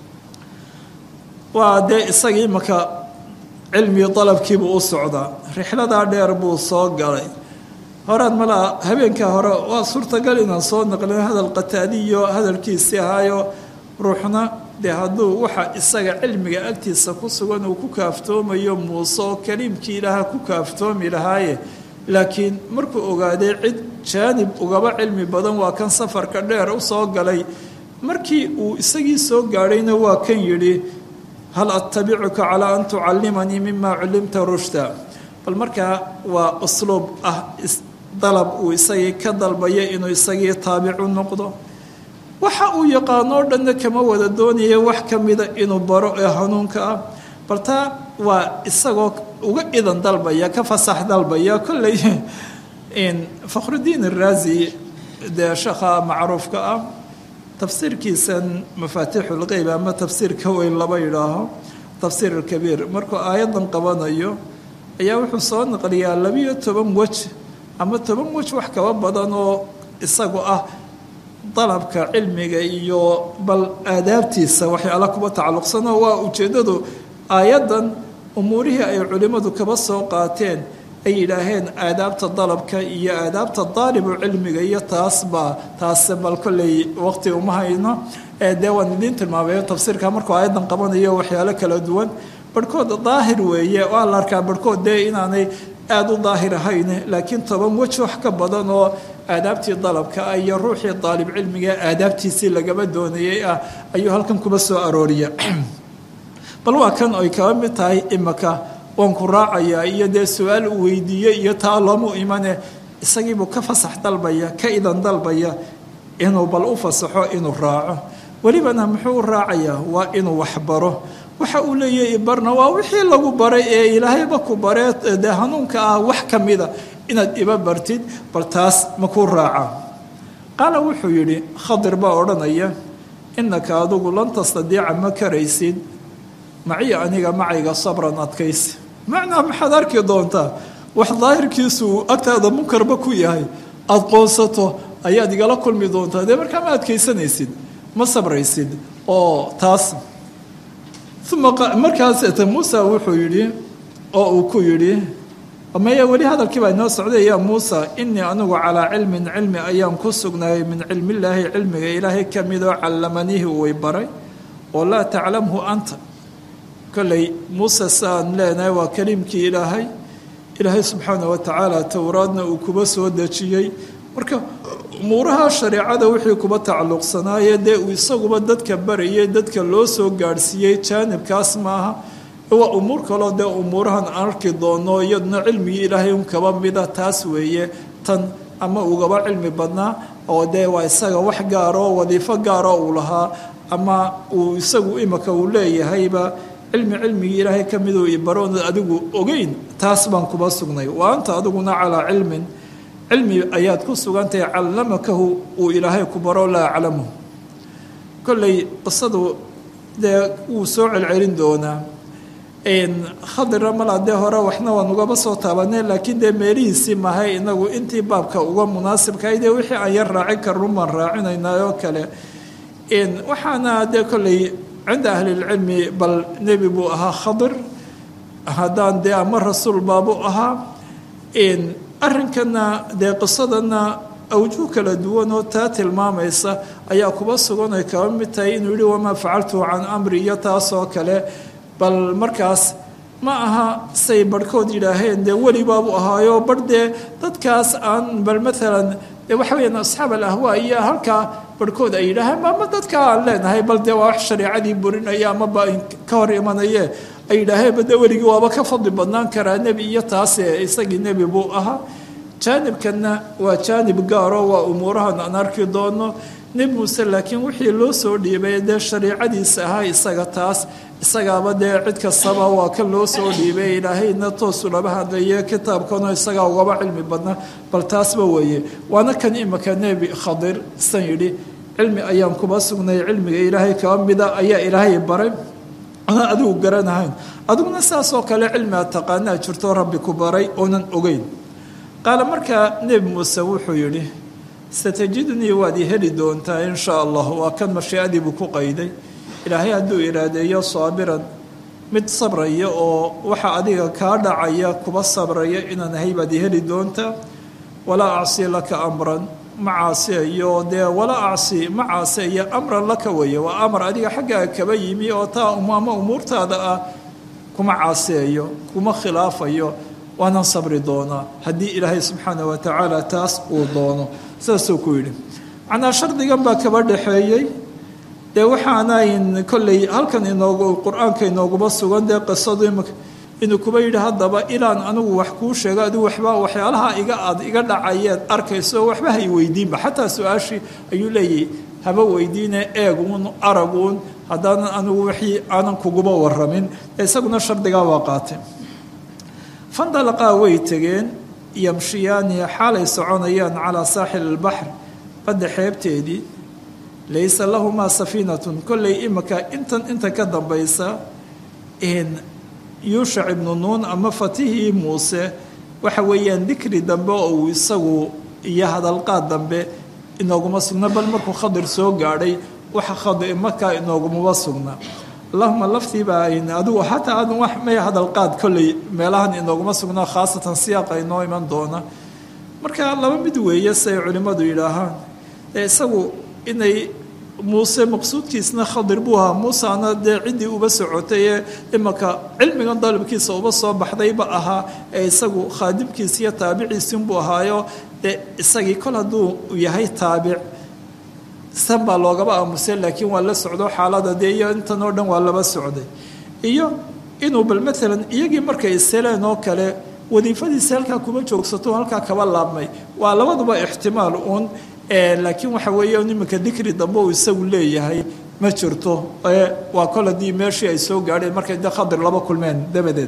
waa dee isagii imaka cilmii dalabkiibuu u socdaa rixladaa dheer buu soo galay horaad malaa habeenkaa hore waa suurtagal inaan soo naqlin hadal qataadiyo hadalkiisii ahaayo ruuxna dee hadduu waxa isaga cilmiga agtiisa ku sugan uu ku kaaftoomayo muuse oo kaliimkii ilaaha ku kaaftoomi lahaaye laakiin markuu ogaaday cid jaanib ugaba cilmi badan waa kan safarka dheer u soo galay markii uu isagii soo gaadhayna waa kan yidhi hal attabicuka calaa an tucallimanii mima cullimta rushda bal markaa waa usluub ah dalab uu isagii ka dalbaya inuu isagii taabicu noqdo waxa uu yaqaano o dhanna kama wada doonaya wax ka mida inuu baro ee hanuunka ah bal taa waa isagoo uga idan dalbaya ka fasax dalbaya kolley fakhrudiin araazi dee sheekha macruufka ah tafsiirkiisan mafaatixu lqeyb ama tafsiirka weyn laba yidhaaho tafsiir alkabiir markuu aayadan qabanayo ayaa wuxuu soo naqliyaa labiyo toban wej ama toban wej wax kaba badan oo isagu ah dalabka cilmiga iyo bal aadaabtiisa waxyaala kuba tacalluqsanoo waa ujeeddadu aayaddan umuurihii ay culimmadu kaba soo qaateen ay yidhaaheen aadaabta dalabka iyo aadaabta daalibu cilmiga iyo taasbaa taase bal kolley waqti uma hayno dee waan idiin tilmaamayo tafsiirka markuu aayaddan qabanayo waxyaalo kala duwan barhkood daahir weeye waa la arkaa barhkood dee inaanay aada u daahir ahayn laakiin toban wej wax ka badan oo aadaabtii dalabka ah iyo ruuxii daalib cilmiga aadaabtiisii lagaba doonayay ah ayuu halkan kuba soo arooriya bal waa kan ay kaba mid tahay imaka waan ku raacayaa iyo dee su-aal uu weydiiyey iyo taa loomu imane isagiibuu ka fasax dalbaya ka idan dalbaya inuu bal u fasaxo inuu raaco welibana muxuu u raacayaa waa inuu waxbaro waxa uu leeyahay ibarna waa wixii lagu baray ee ilaahayba ku baree dee hanuunka ah wax ka mida inaad iba bartid bal taas ma kuu raaca qaala wuxuu yidhi khadir baa odhanaya innaka adigu lan tastadiica ma karaysid maciya aniga macayga sabran adkaysi macnaa maxaad arki doontaa wax daahirkiisu agtaada munkarba ku yahay aada qoonsato ayaad igala kulmi doontaa dee markaa ma adkaysanaysid ma sabraysid oo taas uma markaasete muusa wuxuu yidhi oo uu ku yidhi maya weli hadalkii baa inoo socday ya muusa inii anigu calaa cilmin cilmi ayaan ku sugnaayay min cilmillaahi cilmiga ilaahay ka midoo callamanihi way baray oo laa taclamhu anta kolley muuse saan leenahay waa kaliimkii ilaahay ilaahay subxaana wa tacaala towraadna uu kuba soo dejiyey marka umuuraha shareecada wixii kuba tacalluqsanaaye dee uu isaguba dadka barayay dadka loo soo gaadhsiiyey jaanibkaas maaha waa umuur kaloo dee umuurahan aan arki doono iyaduna cilmigii ilaahay un kaba mida taas weeye tan ama ugaba cilmi badnaa oo dee waa isaga wax gaaroo wadiifo gaaroo uu lahaa ama uu isagu imika uu leeyahayba cilmi cilmigii ilaahay ka miduu ibaroon adigu ogeyn taas baan kuba sugnay wa anta adiguna calaa cilmin cilmi ayaad ku sugantahay callamakahu uu ilaahay ku baro laa aclamu kolley qisadu dee wuu soo celcelin doonaa khadira malaa dee hore waxna waan ugaba soo taabanay laakiin dee meelihiisii mahay inagu intii baabka uga munaasibkahay dee wixii aan yar raacin karun baan raacinaynaa oo kale waxaana dee kolley cinda ahlilcilmi bal nebi buu ahaa khadir haddaan dee ama rasuul baabu ahaa arrinkana dee qisadana awjuh kala duwan oo taa tilmaamaysa ayaa kuba sugan ay kaba mid tahay inuu yihi wamaa facaltuhu can amri iyo taasoo kale bal markaas ma aha say barhkood yidhaaheen dee weli baabu ahaayo bar dee dadkaas aan bal maalan dee waxa weyaan asxaab alahwaa iyo halkaa barhkood ay yidhaaheen ama dadka aan leenahay bal dee waa wax shareicadii burinaya amaba ka hor imanaye ay yidhaaheen bade weligii waaba ka fadli badnaan karaa nebi iyo taase isagii nebi buu ahaa jaanibkanna waa jaanib gaaro waa umuurahan aan arki doono nebi muuse laakiin wixii loo soo dhiibay dee shariicadiisa ahaa isaga taas isagaaba dee cid kastaba waa kan loo soo dhiibay ilaahayna toosu laba hadlaye kitaabkano isagaa ugaba cilmi badna bal taasba weeye waana kan imika nebi khadir isan yidhi cilmi ayaan kuba sugnay cilmiga ilaahay kaba mida ayaa ilaahay baray ana adigu garanahayn adiguna saasoo kale cilmi aad taqaanaa jirto rabbi ku baray oonan ogeyn qaala markaa nebi muuse wuxuu yidhi satajidnii waad i heli doontaa in shaa allah waa kan mashiicadii buu ku qayday ilaahay hadduu iraadeeyo saabiran mid sabraya oo waxa adiga kaa dhacaya kuba sabraya inaan ahay baad i heli doontaa walaa acsi laka amran ma caasiayo dee walaa acsi ma caasiayo amran laka weeye waa amar adiga xaggaaga kaba yimi oo taa ama umuurtaada ah kuma caasiayo kuma khilaafayo waanaan sabri doonaa haddii ilaahay subxaana wa tacaala taas uu doono saasuu ku yidhi macnaa shardigan baa kaba dhexeeyey dee waxaanayn kolley halkan inoogu qur-aanka inooguma sugan dee qisadu imika inuu kuba yidhi haddaba ilaan anigu wax kuu sheego adigu waxba waxyaalaha iga aad iga dhacayeed arkayso waxba hay weydiinba xataa su-aashii ayuu leeyahy haba weydiine eeguun araguun haddaanan anigu wixii aanan kuguba waramin isaguna shardigaa waa qaatay fandalaqaa way tegeen yamshiyaani xaalay soconayaan calaa saaxil albaxr badda xeebteedii laysa lahumaa safiinatun kolley imika intan inta ka dambaysa yuushac ibnu nuun ama fatihii muuse waxa weeyaan dikri dambe oo uu isagu iyo hadalqaad dambe inooguma sugna bal markuu khadir soo gaadhay waxa khadi markaa inoogumaba sugna allahuma laftiibaa adigu xataa adan wax may hadalqaad kolley meelahan inooguma sugna khaasatan siyaaqa inoo iman doona marka laba mid weeye siay culimmadu yidhaahaan ee isagu inay muuse maqsuudkiisna khadir buu ahaa muusena dee ciddii uba socotay ee imaka cilmigan dalabkiisa uba soo baxdayba ahaa ee isagu khaadimkiisa iyo taabiciisinbuu ahaayo dee isagii kol hadduu yahay taabic san baa loogaba aamusay laakiin waa la socdo xaalada dee iyo intan oo dhan waa laba socday iyo inuu bal maalan iyagii markay isheleen oo kale wadiifadiisa halkaa kuma joogsato halkaa kaba laabmay waa labaduba ixtimaal uun laakiin waxa weeye iminka dikri dambe uu isagu leeyahay ma jirto waa kol haddii meeshii ay soo gaadheen markay de khadir laba kulmeen dabadeed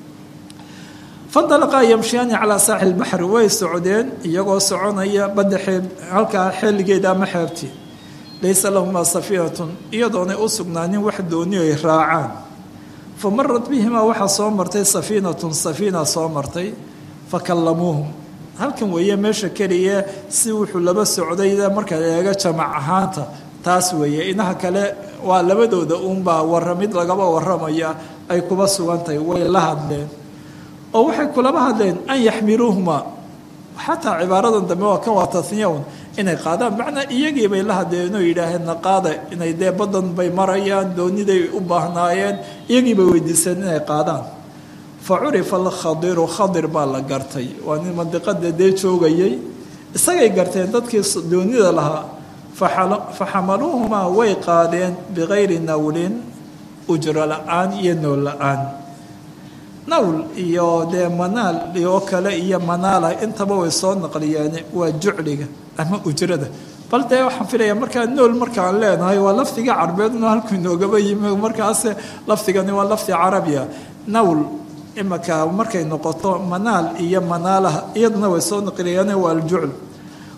fandalaqaa yamshiyaani calaa saaxil baxri way socdeen iyagoo soconaya badda xeeb halkaa xilligeeda ama xeebtii laysa lahumaa safiinatun iyadoonay u sugnaanin wax dooni ay raacaan fa marat bihimaa waxaa soo martay safiinatun safiina soo martay fa kallamuuhum halkan weeye meesha keliya si wuxuu laba socdayda marka eega jamac ahaanta taas weeye inaha kale waa labadooda uunbaa waramid lagaba waramaya ay kuba sugantahay way la hadleen oo waxay kulaba hadleen an yaxmiluuhuma xataa cibaaradan dambe waa kan waa tasniyaun inay qaadaan macnaa iyagii bay la hadleen oo yidhaaheen naqaada inay dee badan bay marayaan dooniday u baahnaayeen iyagii bay weydiiseen inay qaadaan fa curifa alkhadiru khadir baa la gartay waa nin mandiqada dee joogayay isagay garteen dadkii doonida lahaa fa xamaluuhumaa way qaadeen bikayri nawlin ujro la-aan iyo nool la-aan nawl iyo dee manaal oo kale iyo manaala intaba way soo naqliyeen waa jucliga ama ujrada bal dee waxaan filaya markaa nool markaan leenahay waa lafdiga carbeedna halku inoogaba yimi markaas lafdigani waa lafdi carabiya nawl imaka markay noqoto manaal iyo manaalaha iyaduna way soo naqliyeen waa aljucl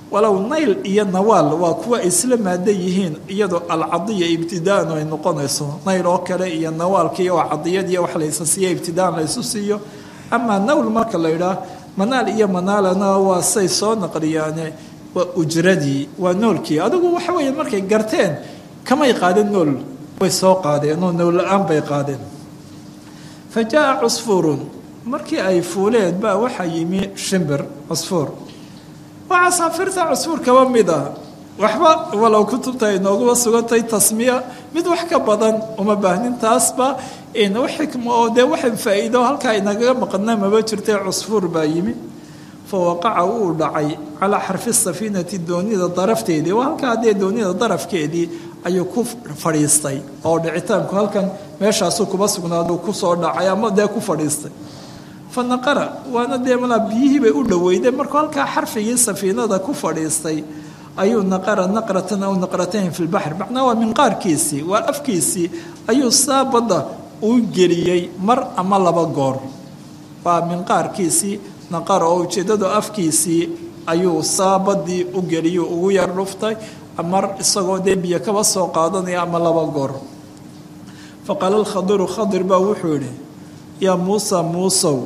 walow nayl iyo nawaal waa kuwa ay isla maada yihiin iyadoo alcadiya ibtidaan ay noqonayso nayl oo kale iyo nawaalkiiyo waa cadiyadiiyo wax laysa siiya ibtidaan laysu siiyo amaa nawl marka la yidhaah manaal iyo manaalana waa say soo naqliyaane waa ujradii waa noolkii adigu waxa weeye markay garteen kamay qaadeen nool way soo qaadeen oo nool la-aan bay qaadeen fa jaa cusfuurun markii ay fuuleen baa waxaa yimi shimbir cusfuur waa casaafirta cusfuur kaba mid ah waxba walow kutubta inooguba sugantay tasmiya mid wax ka badan uma baahnin taasba wax xikmo oo dee waxa faa-iido halkaa inagaga maqana maba jirtay cusfuur baa yimi fa waqaca wuu dhacay calaa xarfi safiinati doonida darafteedii waa halkaa dee doonida darafkeedii ayuu ku fadhiistay oo dhicitaanku halkan meeshaasuu kuba sugnaadu kusoo dhacay ama dee ku fadhiistay fa naqara waana dee malaa biyihii bay u dhoweyday markuu halkaa xarfigii safiinada ku fadhiistay ayuu naqara naqratan aw naqratayn fi lbaxr macnaa waa minqaarkiisii waa afkiisii ayuu saa badda u geliyey mar ama laba goor waa minqaarkiisii naqara oo ujeeddadu afkiisii ayuu saa baddii u geliyey ugu yar dhuftay mar isagoo dee biyo kaba soo qaadanaya ama laba goor fa qaala alkhadiru khadir baa wuxuu yidhi yaa muusa muusow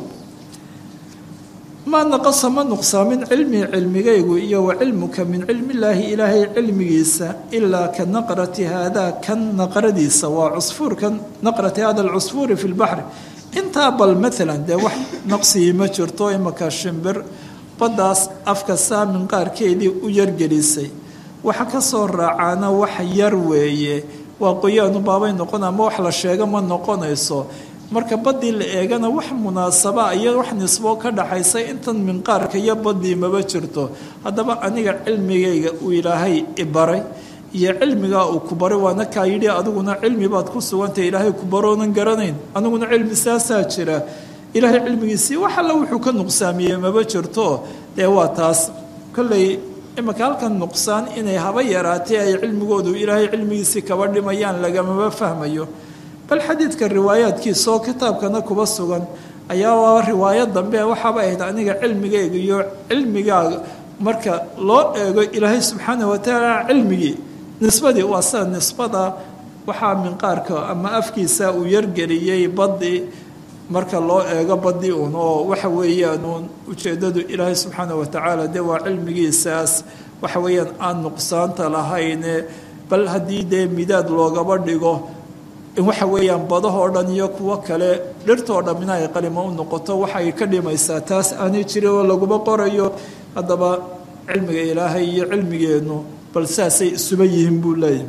maa naqasa ma nuqsaamin cilmii cilmigaygu iyo wa cilmuka min cilmillaahi ilaahay cilmigiisa ilaa ka naqrati haadaa kan naqradiisa waa cusfuurkan naqrati hada alcusfuuri fi lbaxri intaa bal maalan dee wax naqsigii ma jirto imaka shimbir baddaas afka saamin qaarkeedii u yargelisay waxa ka soo raacaana wax yar weeye waa qoyaanu baabay noqon ama wax la sheego ma noqonayso marka baddii la eegana wax munaasaba iyo wax nisbo ka dhaxaysa intan minqaarka iyo baddii maba jirto haddaba aniga cilmigayga uu ilaahay ibaray iyo cilmigaa uu ku baray waana kaa yidhi adiguna cilmi baad ku sugantay ilaahay ku baroonan garanayn aniguna cilmi saasaa jira ilaahay cilmigiisii wax alla wuxuu ka nuqsaamiyey maba jirto dee waa taas kolley imaka halkan nuqsaan inay haba yaraatay ay cilmigoodu ilaahay cilmigiisii kaba dhimayaan lagamaba fahmayo bal xadiidka riwaayaadkiisa oo kitaabkana kuba sugan ayaa waa riwaayad dambe waxaaba ahayd aniga cilmigayga iyo cilmigaaga marka loo eego ilaahay subxaana watacaala cilmigii nisbadii waa sida nisbada waxaa minqaarka ama afkiisa uu yargeliyey badii marka loo eego badii uun oo waxa weeyaan uun ujeeddadu ilaahay subxaana watacaala dee waa cilmigiisaas waxa weeyaan aan nuqsaanta lahayne bal haddii dee midaad loogaba dhigo in waxa weeyaan badahoo dhan iyo kuwo kale dhirtoo dhammina ay qalimo u noqoto waxay ka dhimaysaa taas aanay jirin oo laguma qorayo haddaba cilmiga ilaahay iyo cilmigeennu bal saasay isuba yihiin buu leeyahy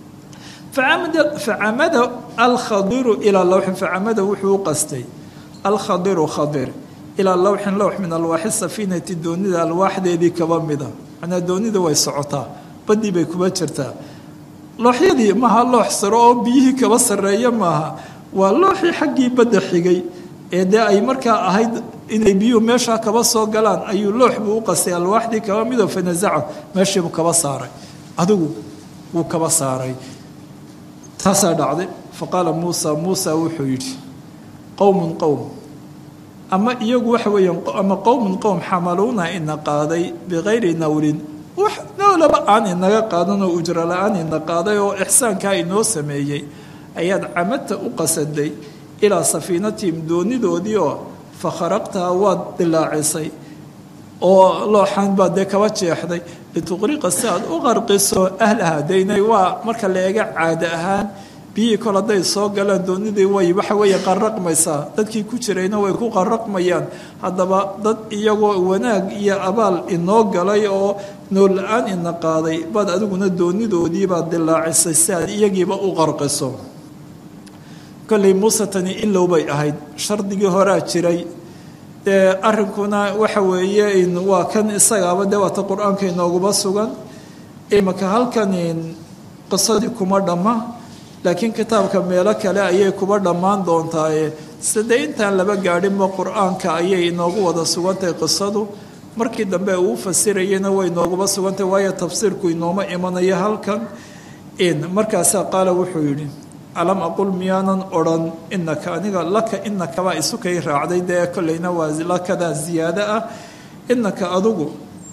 facamada alkhadiru ilaa lawxin facamada wuxuu u qastay alkhadiru khadir ilaa lawxin lowx min alwaaxi safiinati doonida alwaaxdeedii kaba mida manaa doonida way socotaa badii bay kuba jirtaa looxyadii maaha loox saro oo biyihii kaba sarreeya maaha waa looxii xaggii badda xigay ee dee ay markaa ahayd inay biyuhu meeshaa kaba soo galaan ayuu loox buu u qastay alwaaxdii kaba midoo fanazaca meeshiibuu kaba saaray adigu wuu kaba saaray taasaa dhacday fa qaala muusa muusa wuxuu yidhi qowmun qowm ama iyagu waxa weeyaan ama qowmun qowm xamaluuna ina qaaday bikayri nawlin wax noolaba aan inaga qaadan oo ujro la-aan ina qaaday oo ixsaankaa inoo sameeyey ayaad camadta u qasaday ilaa safiinatihim doonidoodii oo fa kharaqtaha waad dilaacisay oo looxaan baad dee kaba jeexday lituqriqa si aad u qarqiso ahlaha daynay waa marka la eega caada ahaan biyihii kol hadday soo galaan doonidii way waxa weeye qarraqmaysaa dadkii ku jirayna way ku qarraqmayaan haddaba dad iyagoo wanaag iyo abaal inoo galay oo nool la-aan ina qaaday baad adiguna doonidoodii baad dilaacisay si aad iyagiiba u qarqiso kolley muuse tani ilow bay ahayd shardigii horaa jiray dee arrinkuna waxa weeye waa kan isagaaba dee waata qur-aanka inooguba sugan imaka halkan qisadii kuma dhamma laakiin kitaabka meelo kale ayay kuba dhammaan doontaaye side intaan laba gaadhinba qur-aanka ayay inoogu wada sugantahay qisadu markii dambe uu fasirayena way inooguba sugantahay waayo tafsiirku inooma imanayo halkan markaasaa qaala wuxuu yidhi alam aqul miyaanan odrhan inaka aniga laka inakabaa isukay raacday dee kolleyna waa lakadaa ziyaado ah inaka adugu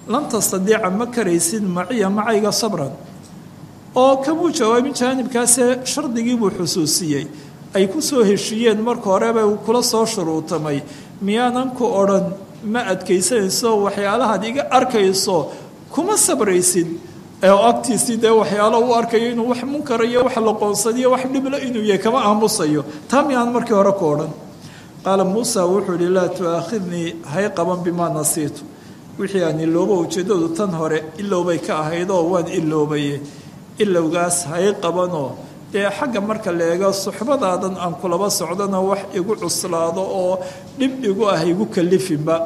lan tastadiica ma karaysid maciya macayga sabran oo kamuu jawaabin jaanibkaasee shardigiibuu xusuusiyey ay ku soo heshiiyeen marka horeba uu kula soo shuruutamay miyaanan ku odhan ma adkaysanayso waxyaalahaad iga arkayso kuma sabraysid oo agtiisii dee waxyaalo u arkayo inuu wax munkara iyo wax loqoonsadiyo wax dhibla inuu yahay kama aamusayo taa miyaan markii hore ku odhan qaala muusa wuxuu ihi laa tu'aakhidnii hay qaban bimaa nasiitu wixii aan iloobo ujeeddadu tan hore ilowbay ka ahayd oo waan iloobaye ilowgaas hay qabanoo dee xagga marka la eego suxbadaadan aan kulaba socdona wax igu cuslaado oo dhib igu ah igu kalifinba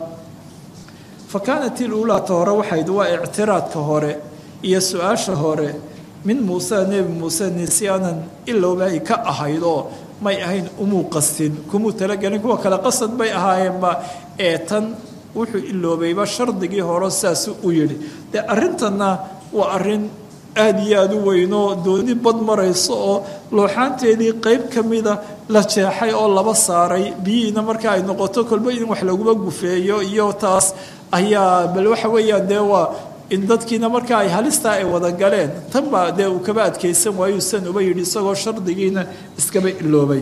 fa kaanat iluulaata hore waxayd waa ictiraadka hore iyo su-aasha hore min muuse nebi muuse nisyaanan ilowbay ka ahayd oo may ahayn umuu qastin kumuu talagelin kuwa kale qasad bay ahaayeenba ee tan wuxuu iloobayba shardigii hore saasuu u yidhi dee arrintanna waa arrin aada iyo aada u weynoo dooni bad marayso oo looxaanteedii qeyb ka mida la jeexay oo laba saaray biyihiina marka ay noqoto kolba in wax laguma gufeeyo iyo taas ayaa bal waxa weeyaan dee waa in dadkiina marka ay halistaa ay wada galeen tan baa dee uu kaba adkaysan waayu san uba yidhi isagoo shardigiina iskaba iloobay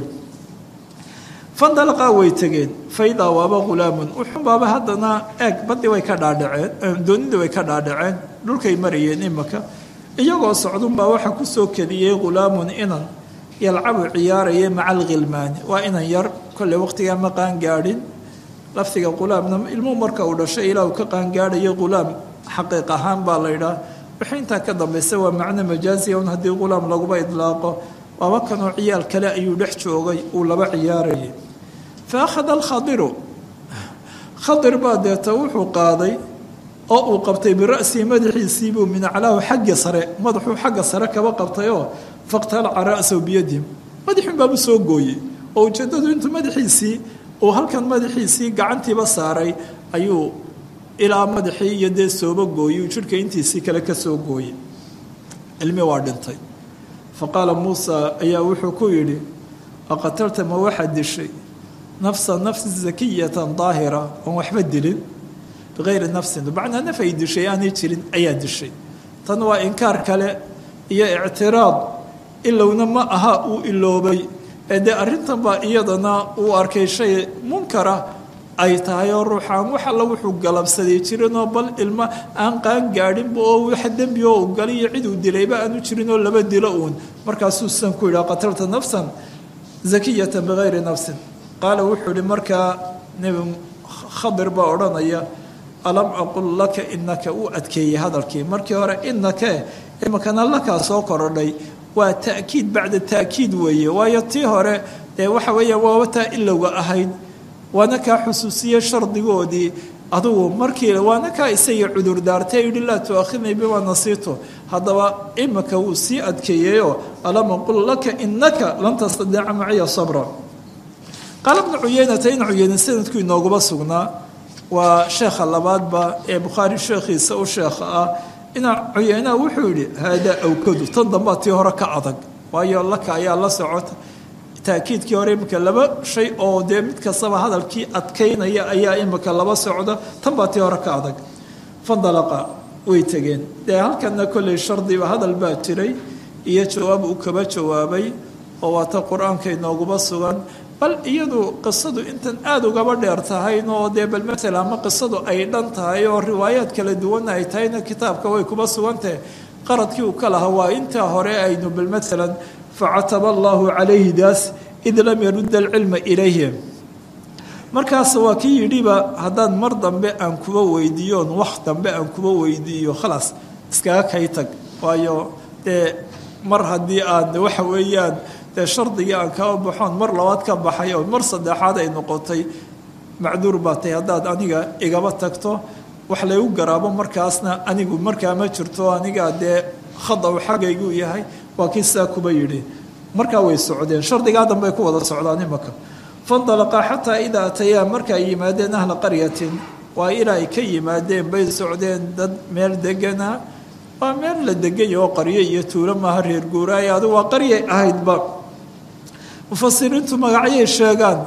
fandalaqaa way tegeen faidaa waaba hulaamun uxunbaaba haddana eeg badii way ka dhaadhaceen doonidii way ka dhaadhaceen dhulkay marayeen imaka iyagoo socdunbaa waxaa kusoo kediyey hulaamun inan yalcabu ciyaaraya maca alkhilmaani waa inan yar kolley waqtigaa ma qaangaadhin lafdiga hulaamna ilmuhu marka uu dhashay ilaa uu ka qaangaadhayo hulaam xaqiiq ahaan baa la yidhaah wixii intaa ka dambaysa waa macno majaaziya un haddii hulaam laguba idlaaqo waaba kanoo ciyaal kale ayuu dhex joogay uu laba ciyaarayay fa akhada alkhadiru khadir baa deeta wuxuu qaaday oo uu qabtay bira'sihi madaxiisiibuu min aclaahu xagga sare madaxuu xagga sare kaba qabtayoo faqtalaca ra'sahu biyadihim madaxuun baabuu soo gooyey oo ujeeddadu intuu madaxiisii uu halkan madaxiisii gacantiiba saaray ayuu ilaa madaxii iyo dee sooba gooyey uu jidhka intiisii kale ka soo gooyey ilmi waa dhintay fa qaala muusa ayaa wuxuu ku yidhi aqatalta ma waxaad dishay nafsa nafsi zakiyatan daahira oon waxba dilin bikayri nafsin bacnaa naf ay dishay aanay jirin ayaa dishay tan waa inkaar kale iyo ictiraad ilowna ma aha uu iloobay ee dee arrintan baa iyadana uu arkay shay munkara ay tahay oo ruuxaan wax alla wuxuu galabsaday jirinoo bal ilmo aan qaan gaadhinba oo wax dembi oo u galay iyo cid uu dilayba aanu jirin oo laba dilo uun markaasuu san ku yidhaha qatalta nafsan zakiyatan bikayri nafsin qaala wuxuu ihi markaa nebi khadir baa odhanaya alam aqul laka inaka uu adkeeyey hadalkii markii hore inake imakana lakaa soo korodhay waa ta'kiid bacda ta'kiid weeye waayo tii hore dee waxa weeya waaba taa ilowga ahayd waana kaa xusuusiyey shardigoodii adugu markii waana kaa isagii cudurdaartay yidhi laa tu'aakhidnii bimaa nasiito haddaba imika wuu sii adkeeyeyoo alam aqul laka inaka lan tastadiica maciya sabra qaala bnu cuyeynata in cuyeyne sanadku inooguma sugnaa waa sheekha labaadba ee bukhaari sheekhiisa u sheekha ah ina cuyeynaha wuxuu yidhi haadaa awkadu tan dambaa tii hore ka adag waayo laka ayaa la socota taakiidkii hore imika laba shay oo dee mid kastaba hadalkii adkaynaya ayaa imika laba socda tan baa tii hore ka adag fandalaqa way tegeen dee halkana kolley shardiba hadal baa jiray iyo jawaab uu kaba jawaabay oo waata qur-aanka inooguma sugan bal iyadu qisadu intan aada ugaba dheer tahayn oo dee bal matala ama qisadu ay dhan tahay oo riwaayaad kala duwan ay tahayna kitaabka way kuba sugantahe qaradkii uu ka lahaa waa intaa hore aynu bal maalan facataba allahu calayhi daas id lam yarudda alcilma ilayhi markaas waa kii yidhiba haddaan mar dambe aan kuba weydiiyoon wax dambe aan kuba weydiiyo khalaas iskaga kay tag waayo dee mar haddii aad waxa weeyaan dee shardigii aan kaa baxoon mar labaad ka baxay oo mar saddexaad ay noqotay macduur baa tay haddaad aniga igaba tagto wax laygu garaabo markaasna anigu markaa ma jirto aniga dee khada u xaggaygu yahay waa kii sidaa kuba yidhi markaa way socdeen shardigaa dambey ku wada socdaan imaka fandalaqa xataa idaa atayaa marka ay yimaadeen ahla qaryatin waa ilaa ay ka yimaadeen bay socdeen dad meel degana waa meel la deganya oo qaryo iyo tuulo maaha reer guuraay adu waa qaryay ahaydba mufasiriintu magacyay sheegaan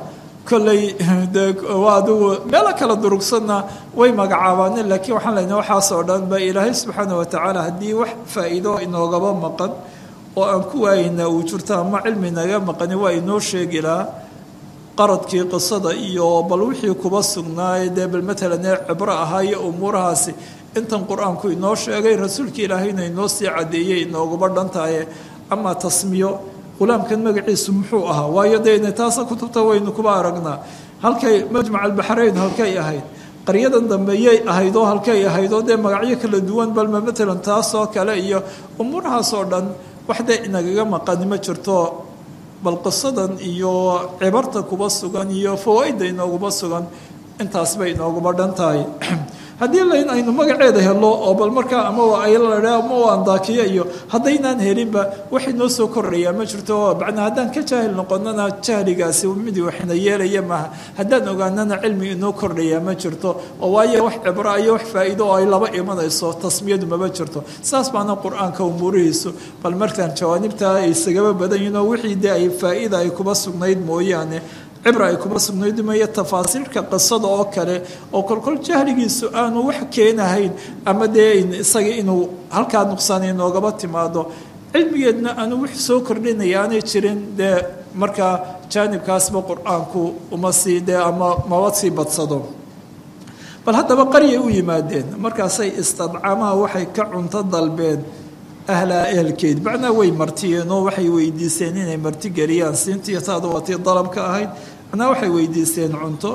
kolley de waa adigu meelo kala durugsanna way magacaabaane laakiin waxaan leyna waxaasoo dhan ba ilaahay subxaana watacaala haddii wax faa'iido inoogaba maqan oo aan ku waayeyna uu jirto ama cilmi naga maqani waa inoo sheegi lahaa qaradkii qisada iyo bal wixii kuba sugnaaye dee bal matalan ee cibro ahaa iyo umuurahaasi intan qur-aanku inoo sheegay rasuulka ilaahayna inoo sii caddeeyey inoogaba dhantaye amaa tasmiyo qulaamkan magaciisu muxuu ahaa waayo dee taasa kutubta waynu kuba aragnaa halkay majmac albaxrayn halkay ahayd qaryadan dambe yay ahayd oo halkay ahayd oo dee magacyo kala duwan balma matalan taasoo kale iyo umuurahaasoo dhan wax dee inagaga maqani ma jirto bal qisadan iyo cibarta kuba sugan iyo fawaa-idda inooguma sugan intaas bay inooguma dhan tahay haddii layn aynu magaceeda helo oo bal markaa ama waa ayladha ama waa andaakiya iyo haddaynaan helinba wax inoo soo kordhayaa ma jirto macnaa haddaan ka jaahil noqonana jahligaasi midi waxna yeelaya maaha haddaan ogaanana cilmi inoo kordhayaa ma jirto oo waayo wax cibro iyo wax faa'iido oo ay laba imanayso tasmiyadu mama jirto saas baana qur-aanka umuurihiisu bal markaan jawaanibtaa ay isagaba badan yihin oo wixii dee ay faa'iida ay kuba sugnayd mooyaane cibra ay kuma sugnayd maya tafaasiirka qisada oo kale oo kolkol jahligiisu aanu wax keenahayn ama dee isaga inuu halkaa nuqsaan inoogaba timaado cilmigeedna aanu wix soo kordhinaya aanay jirin dee markaa jaanibkaasba qur-aanku uma sii dee ama maba sii badsado bal haddaba qaryay u yimaadeen markaasay istadcamaha waxay ka cunto dalbeen ahlaa ehelkeed macnaa way martiyeen oo waxay weydiiseen inay marti geliyaan siintiiyo taada waatii dalabka ahayd macnaa waxay weydiiseen cunto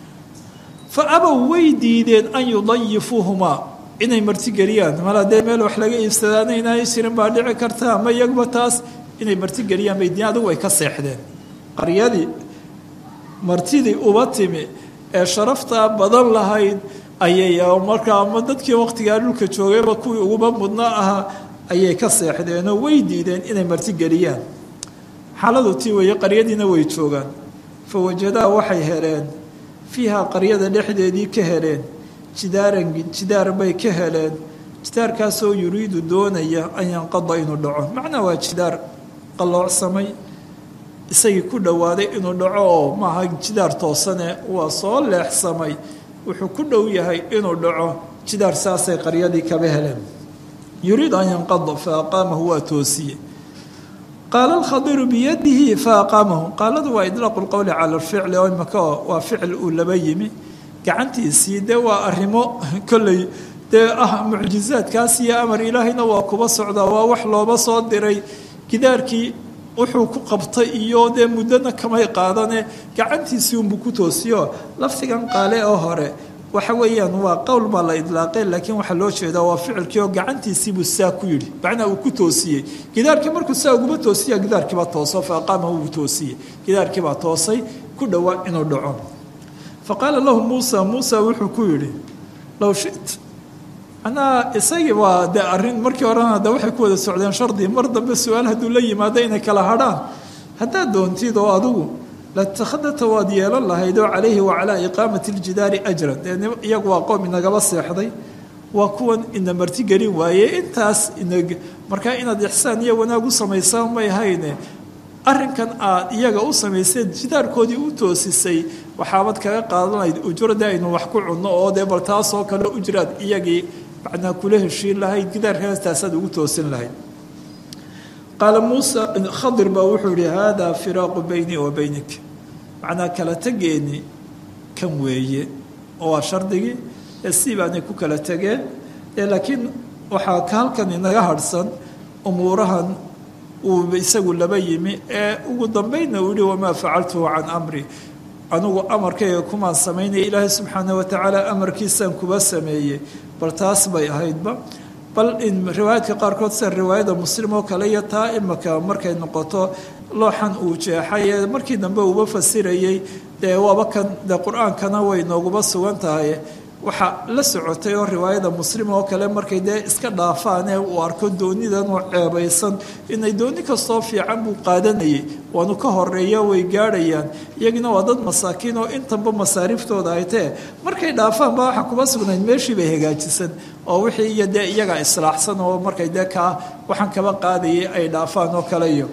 fa abow way diideen an yudayifuuhumaa inay marti geliyaan mal haddee meel wax laga iibsadaana inaanay jirin baa dhici karta ama iyagba taas inay marti geliyaan bay diin adigu way ka seexdeen qaryadii martidii uba timi ee sharaftaa badan lahayd ayay markaa ama dadkii waqtigaa dhulka joogayba kuwii uguba mudnaa ahaa ayay ka seexdeenoo way diideen inay marti geliyaan xaaladu tii weeye qaryadiina way joogaan fa wajadaa waxay heleen fiiha qaryada dhexdeedii ka heleen jidaaran jidaar bay ka heleen jidaarkaasoo yuriidu doonaya an yanqada inuu dhaco macnaa waa jidaar qalloocsamay isagii ku dhowaaday inuu dhaco oo maaha jidaar toosane waa soo leexsamay wuxuu ku dhow yahay inuu dhaco jidaar saasay qaryadii kaba heleen yuriid an yanqada fa aqaamahu waa toosiye qaala alkhadiru biyadihi fa aqaamahu qaaladu waa idlaaqu lqowli cala alficli oo imaka waa ficil uu laba yimi gacantiisii dee waa arrimo kolley dee ah mucjizaadkaas iyo amar ilaahayna waa kuba socdaa waa wax looba soo diray gidaarkii wuxuu ku qabtay iyo dee muddona kamay qaadane gacantiisii unbuu ku toosiyo lafdigan qaale oo hore waxa weeyaan waa qowl baa la idlaaqay laakiin waxaa loo jeedaa waa ficilkii oo gacantiisiibuu saa ku yidhi macnaa uu ku toosiyey gidaarkii markuu saa uguma toosiya gidaarkiibaa tooso fa aqaamahu uu toosiyey gidaarkiibaa toosay ku dhowaa inuu dhaco fa qaala lahu muusa muusa wuxuu ku yidhi low shit macnaha isagii waa dee arrin markii horena de waxay ku wada socdeen shardi mar dambe su-aal hadduu la yimaado inay kala hadhaan haddaad doontid oo adigu latakhadata waad yeelan lahayd oo calayhi wa calaa iqaamati ljidaari ajran dee iyagu waa qoom inagaba seexday waa kuwan ina marti gelin waaye intaas ina markaa inaad ixsaan iyo wanaag u samaysaan may hayne arrinkan aad iyaga u samayseen jidaarkoodii u toosisay waxaabad kaga qaadanayd ujurada aynu wax ku cunno oo dee bal taasoo kale ujraad iyagii macnaa kula heshiin lahayd gidaarkaas taasaad ugu toosin lahayd qaala muusa khadir baa wuxuu yihi haadaa firaaqu beynii wa beynik macnaa kala tegeeni kan weeye oo waa shardigii ee si baanay ku kala tegeen laakiin waxaa ka halkan inaga harhsan umuurahan uu isagu laba yimi ee ugu dambeynna uu yihi wamaa facaltuhu can amri anugu amarkayga kumaan samaynaya ilaahay subxaana watacaala amarkiisaan kuba sameeyey bal taas bay ahaydba bal in riwaayaadka qaarkood sida riwaayada muslim oo kale iyo taa imaka markay noqoto looxan uu jeexay ee markii dambe uuba fasirayey dee waaba kan dee qur-aankana way nooguba sugan tahay waxaa la socotay oo riwaayada muslim oo kale markay dee iska dhaafaanee uu arko doonidan oo ceebaysan inay dooni kastoo fiican buu qaadanayay waanu ka horeeya way gaadhayaan iyagina waa dad masaakiin oo intanba masaariiftooda ay tee markay dhaafaan baa waxa kuba sugnayd meeshii bay hagaajisan oo wixii iyo dee iyaga islaaxsan oo markay dee kaa waxaan kaba qaadayay ay dhaafaan oo kale iyo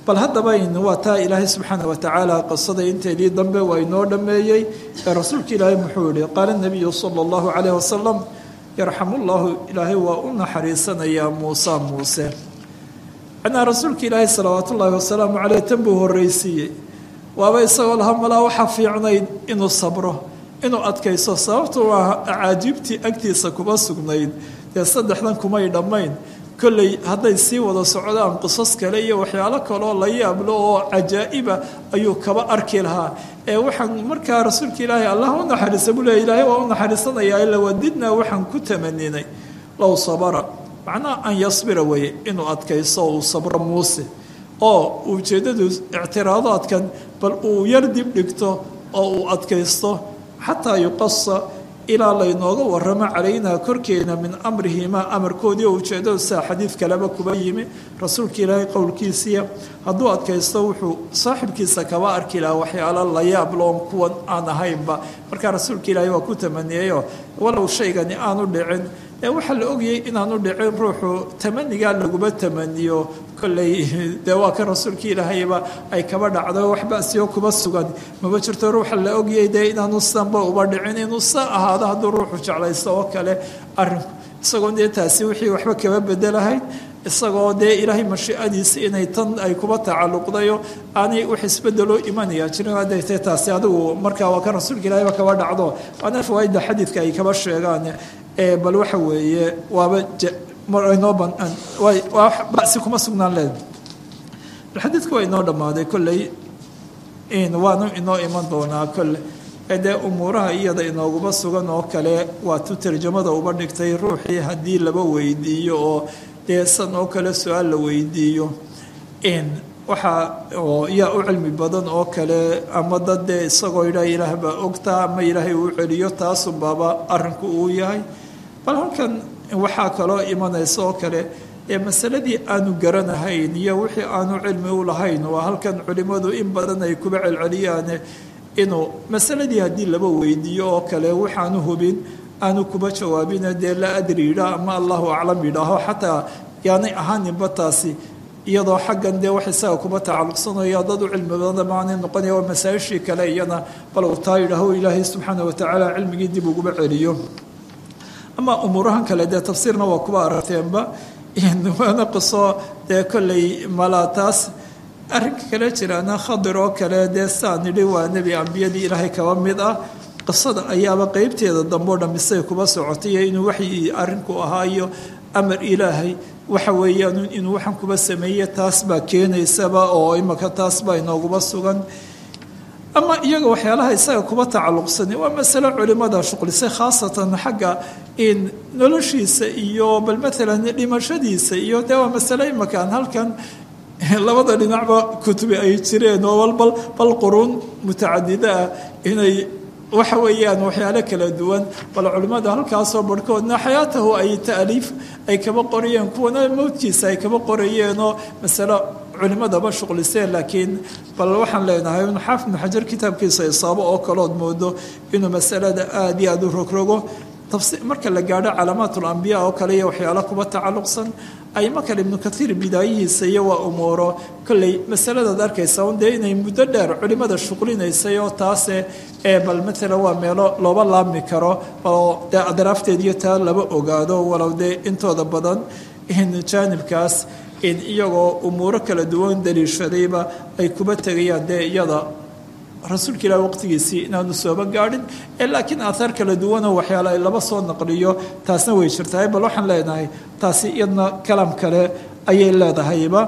bal haddaba waa taa ilaahay subxaana watacaala qisada inteedii dambe waa inoo dhammeeyey ee rasuulka ilaahay muxuu yihi qaala nabiyu sala allahu calayh wasalam yarxamu llahu ilaahay waa u naxariisanayaa muuse muuse macnaa rasuulka ilaahay salawaat ullaahi wasalaamu caleyh tan buu horreysiiyey waaba isagoo laha malaa waxaa fiicnayd inuu sabro inuu adkayso sababtu waa acaajiibtii agtiisa kuma sugnayd dee saddexdan kumay dhammayn kolley hadday sii wada socdaan qisas kale iyo waxyaalo kaloo la yaablo oo cajaa'iba ayuu kaba arki lahaa ee waxaan markaa rasuulka ilaahay allah u naxariisa buu leey ilaahay waa u naxariisanayaa ila wadidnaa waxaan ku tamaninay low sabara macnaha an yasbira weeye inuu adkayso uu sabro muuse oo ujeeddadu ictiraadaadkan bal uu yar dib dhigto oo uu adkaysto xataa yuqasa ilaa laynooga waramo calaynaa korkeena min amrihimaa amarkoodii oo ujeeddadu saa xadiid kaleba kuba yimi rasuulka ilaahay qowlkiisiya hadduu adkaysto wuxuu saaxibkiisa kaba arki lahaa waxyaalo la yaabloon kuwan aan ahaynba markaa rasuulka ilaahay waa ku tamaniyeyo walow shaygani aanu dhicin ee waxaa la ogayay inaanu dhicin ruuxu tamanigaa laguma tamaniyo kolley dee waa kan rasuulka ilaahayba ay kaba dhacdo wax basiyo kuba sugan maba jirto ruuxa la ogayay dee inaanu sanba uba dhicin inuu sa ahaado hadduu ruuxu jeclaysto oo kale arinku isagoo dee taasi wixii waxba kaba bedelahayd isagoo dee ilaahay mashiicadiisa inay tan ay kuba tacalluqdayo aanay wax isbedeloo imanaya jirin hadday tahay taasi adigu markaa waa kan rasuulka ilaahayba kaba dhacdo waana fawaaidda xadiidka ay kaba sheegaan bal waxa weeye waaba inoo banaan basi kuma sugnaan leed bal xadiidku waa inoo dhammaaday kolley waanu inoo iman doonaa kolle dee umuuraha iyada inooguma sugan oo kale waa tu tarjamada uba dhigtay ruuxii haddii laba weydiiyo oo dee san oo kale su-aal la weydiiyo waxaa oo yaa u cilmi badan oo kale ama dad dee isagoo yidhaha ilaah baa ogtaa ama ilaahay uu celiyo taasunbaaba arrinku uu yahay bal halkan waxaa kaloo imanaysa oo kale ee masaladii aanu garanahayn iyo wixii aanu cilmi u lahayn waa halkan culimmadu in badan ay kuba celceliyaane inuu masaladii haddii laba weydiiyo oo kale waxaanu hubin aanu kuba jawaabina dee la adri yidhaah ama allahu aclam yidhaaho xataa yaanay ahaaninba taasi iyadoo xaggan dee wax isaga kuba tacalluqsanayo dad u cilmi badan maanay noqonaya waa masaa-ishii kale iyana bal uu taa yidhaaho ilaahay subxaana watacaala cilmigii dib uguba celiyo ama umuurahan kale dee tafsiirna waa kuba aragteenba waana qiso dee kolley malaa taas arrinka kale jiraana khadir oo kale dee saa nidhi waa nebi ambiyadii ilaahay kaba mid ah qisada ayaaba qeybteeda dambeo dhamisay kuba socotay iyo inuu waxyi arrinku ahaayo amar ilaahay waxa weeyaan inuu waxaan kuba sameeye taas baa keenaysaba oo imaka taas baa inooguba sugan ama iyaga waxyaalaha isaga kuba tacalluqsani waa masale culimada shuqlisay khaasatan xagga in noloshiisa iyo bal maalan dhimashadiisa iyo dee waa masale imakaan halkan labada dhinacba kutubi ay jireen oo walbal bal quruun mutacadida ah inay waxa weeyaan waxyaalo kala duwan bal culimmada halkaasoo barhkoodna xayaatahu ay taaliif ay kaba qorayeen kuwana mowdkiisa ay kaba qorayeenoo masalo culimadaba shuqliseen laakiin bal waxaan leenahay inu xaafid ibnu xajar kitaabkiisa isaabo oo kalood moodo inuu masalada aada iyo aada u rogrogo marka la gaadho calaamaat ulambiya oo kale iyo waxyaalo kuba tacalluqsan ayma kale ibnu kaiir bidaayihiisa iyo waa umuuro kolley masaladaad arkaysa un dee inay muddo dheer culimada shuqlinaysay oo taase ee bal maalan waa meelo looba laabmi karo oo dee adraafteed iyo taa laba ogaado walow dee intooda badan jaanibkaas in iyagoo umuuro kala duwan daliishadayba ay kuba tegayaan dee iyada rasuulka ilaah waqtigiisii inaanu sooba gaadhin ee laakiin aathaar kala duwanoo waxyaala ay laba soo naqliyo taasna way jirtahay bal waxaan leenahay taasi iyadna kalaam kale ayay leedahayba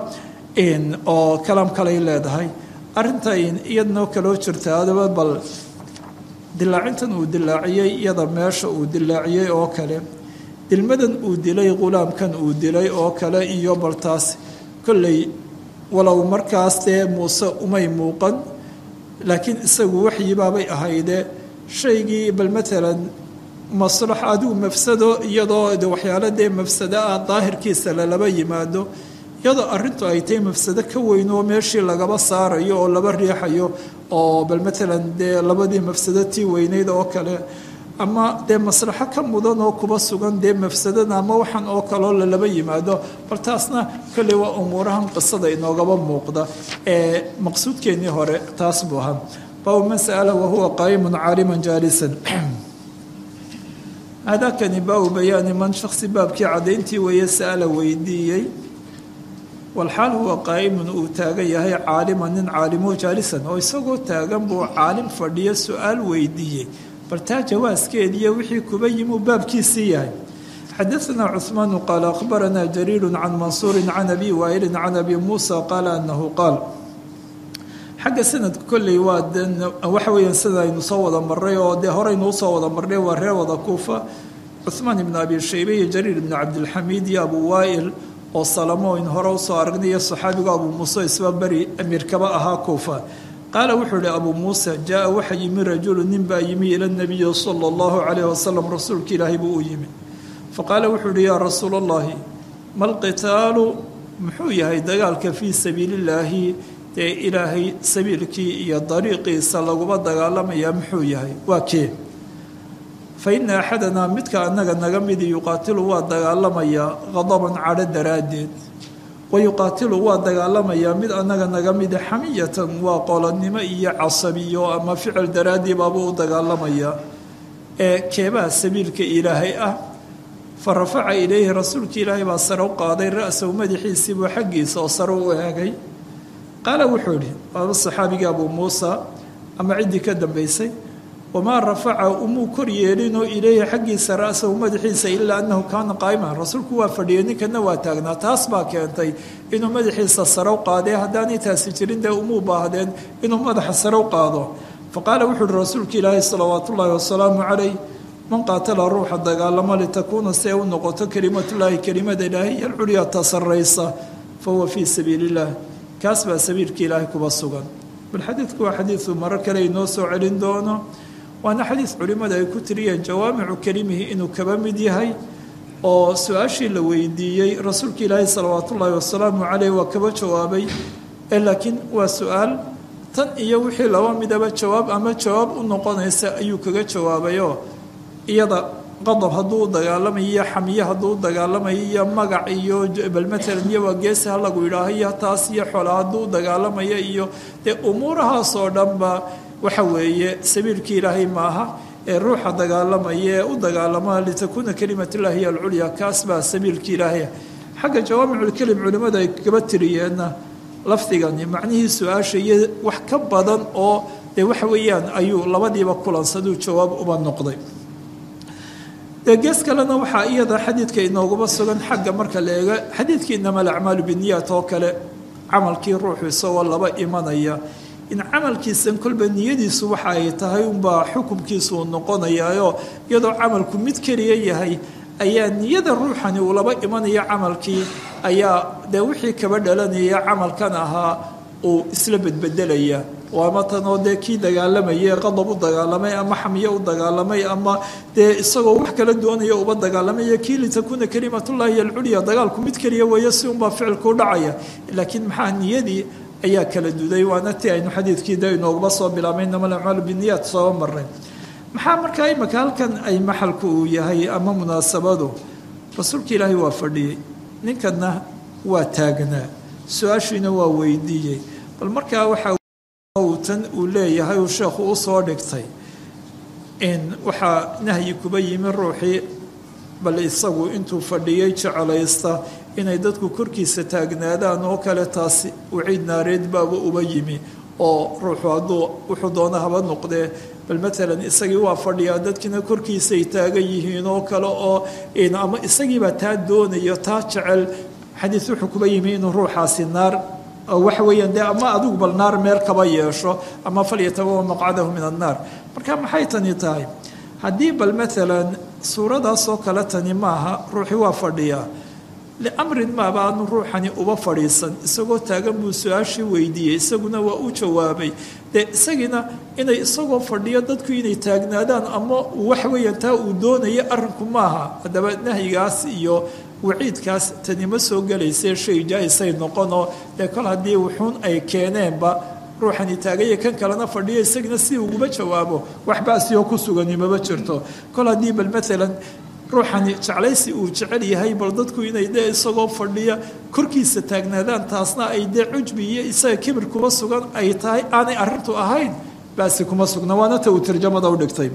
oo kalaam kaleay leedahay arrinta iyadnoo kaloo jirta adaba bal dilaacintan uu dilaaciyey iyada meesha uu dilaaciyey oo kale dilmadan uu dilay qulaamkan uu dilay oo kale iyo bal taas kolley walow markaas dee muuse umay muuqan laakiin isagu waxyibaabay ahayde shaygii bal maalan maslax adigu mafsado iyadoo de waxyaalo dee mafsado ah daahirkiisa lalaba yimaado iyadoo arrintu ay tahay mafsado ka weyn oo meeshii lagaba saarayo oo laba riixayo oo bal maalan dee labadii mafsado tii weyneyd oo kale ama dee maslaxo ka mudan oo kuba sugan dee mafsadada ama waxaan oo kaloo lalaba yimaado bal taasna kolley waa umuurahan qisada inoogaba muuqda ee maqsuudkeennii hore taas buu ahaa baabu man sa'ala wahuwa qaa'imun caaliman jaalisan hadakani baabu bayaani man shaksi baabkii caddayntii weeye sa'ala weydiiyey walxaal huwa qaa'imun uu taagan yahay caaliman nin caalimoo jaalisan oo isagoo taagan buu caalim fadhiyo su-aal weydiiyey bal taa jawaaskeediiyo wixii kuba yimuu baabkiisii yahay xadaanaa cuhmaanu qaala akhbaranaa jariiru can mansuurin can abi waa'ilin can abi muusa qaala anahu qaal xagga sanadka kolley waa waxa weeyaan sida aynu soo wada marray oo dee horeynuu soo wada marnay waa reer wada kuufa cuhmaan ibnu abi shaybe iyo jariir ibnu cabdilxamiid iyo abu waa'il oo salamo in hore usoo aragnay iyo saxaabigu abuu muuse isba beri amiirkaba ahaa kuufa qaala wuxuu ihi abuu muuse jaa waxa yimi rajulu nin baa yimi ila nabiyi sala allahu calayh wasalam rasuulka ilaahay buu u yimi faqaala wuxuu ihi yaa rasuul allahi malqitaalu muxuu yahay dagaalka fii sabiilillaahi dee ilaahay sabiilkii iyo dariiqiisa laguma dagaalamayaa muxuu yahay waa kee fa ina axadanaa midka annaga naga midi yuqaatilu waa dagaalamayaa qadaban cadho daraaddeed wa yuqaatilu waa dagaalamayaa mid annaga naga mida xamiyatan waa qolonnimo iyo casabiyo ama ficil daraaddii baabuu u dagaalamayaa ee keebaha sabiilka ilaahay ah fa rafaca ilayhi rasuulka ilaahay baa sare u qaaday ra-sahu madaxiisiibuu xaggiisa oo sare u eegay qaala wuxuu idhi waaba saxaabigii abuu muusa ama ciddii ka dambaysay wamaa rafaca umuu kor yeelinoo ilayhi xaggiisa ra-sahu madaxiisa ilaa annahu kaana qaa'iman rasuulku waa fadhiyay ninkana waa taagnaa taas baa keentay inuu madaxiisa sare u qaadee haddaanay taasi jirin dee umuu baahdeen inuu madaxa sare u qaado fa qaala wuxuu uhi rasuulka ilaahi salawaatu ullaahi wasalaamu calayh man qaatala ruuxa dagaalamo litakuuna si ay u noqoto kelimatullaahi kelimada ilaahay iyo alculyaa ta sarraysa fa huwa fii sabiili illah kaas baa sabiilka ilaahay kuba sugan bal xadiidku waa xadiidu maro kale inoo soo celin doono waana xadiis culimmada ay ku tiriyeen jawaamicu kelimihi inuu kaba mid yahay oo su-aashii la weydiiyey rasuulka ilaahi salawaatu ullaahi wasalaamu caleyh waa kaba jawaabay ee laakiin waa su-aal tan iyo wixii laba midaba jawaab ama jawaab u noqonaysa ayuu kaga jawaabayoo iyada qadab hadduu u dagaalamayo iyo xamiye hadduu u dagaalamayo iyo magac iyo bal matalan iyo waa geesi ha lagu yidhaaho iyo taas iyo xola hadduu u dagaalamayo iyo dee umuurahaasoo dhanba waxa weeye sabiilkii ilaahay maaha ee ruuxa dagaalamaya ee u dagaalama litakuuna kelimatullahi hiy alculya kaas baa sabiilkii ilaahay xagga jawaamiculkelim culimmada ay kaba tiriyeenna lafdigani macnihii su-aasha iyo wax ka badan oo dee waxa weeyaan ayuu labadiiba kulansaduu jawaab uba noqday dee gees kalena waxaa iyada xadiidka inooguma sugan xagga marka la eego xadiidkii inama alacmaalu biniyat oo kale camalkii ruuxu isagoo laba imanaya in camalkiisan kolba niyadiisu waxa ay tahay unbaa xukumkiisu uu noqonayaayo iyadoo camalku mid keliya yahay ayaa niyada ruuxani uu laba imanaya camalkii ayaa dee wixii kaba dhalanaya camalkan ahaa uu isla bedbedelaya waama tanoo dee kii dagaalamayay qadab u dagaalamay ama xamiye u dagaalamay ama dee isagoo wax kala doonaya uba dagaalamay kii litakuuna kelimatullahi alculya dagaalku mid keliya weeye si unbaa ficilku dhacaya laakiin maxaa niyadii ayaa kala duday waana ti aynu xadiidkii de inoogaba soo bilaabay inama alacmaalu biniyat soo maray maxaa markaa imika halkan ay maxalku uu yahay ama munaasabadu rasuulka ilaahay waa fadhiyey ninkanna waa taagnaa su-aashiina waa weydiiyey bal markaa waxaa tan uu leeyahay uu sheekhu u soo dhigtay in waxaa nahyi kuba yimi ruuxii bal isagu intuu fadhiyey jecelaysta inay dadku korkiisa taagnaadaan oo kale taasi uciid naareed baaba uba yimi oo ruuxu hadduu wuxuu doona haba noqdee bal matalan isagii waa fadhiyaa dadkina korkiisay taagan yihiin oo kale oo ama isagiibaa taa doonayo taa jecel xadiis wuxuu kuba yimi inuu ruuxaasi naar waxa weeyaan dee ama adigu bal naar meel kaba yeesho ama falyatabawa maqcadahu min annaar marka maxay tani tahay haddii bal matalan suuradaasoo kale tani maaha ruuxii waa fadhiyaa liamrin maaba aanu ruuxani uba fadhiisan isagoo taagan buu su-aashii weydiiyey isaguna waa u jawaabay dee isagiina inay isagoo fadhiyo dadku inay taagnaadaan ama waxa weeyaan taa uu doonaya arrinku maaha haddaba nahyigaas iyo waciidkaas tani ma soo gelaysee shay jaa-isay noqonoo dee kol haddii wuxuun ay keeneenba ruuxani taagaya kan kalena fadhiyo isagana si uguma jawaabo wax baasiyoo ku sugani maba jirto kol haddii bal maalan ruuxani jeclaysi uu jecel yahay bal dadku inay dee isagoo fadhiya korkiisa taagnaadaan taasna ay dee cujbi iyo isaga kibir kuma sugan ay tahay aanay arintu ahayn baasi kuma sugna waana ta uu tarjamada u dhigtay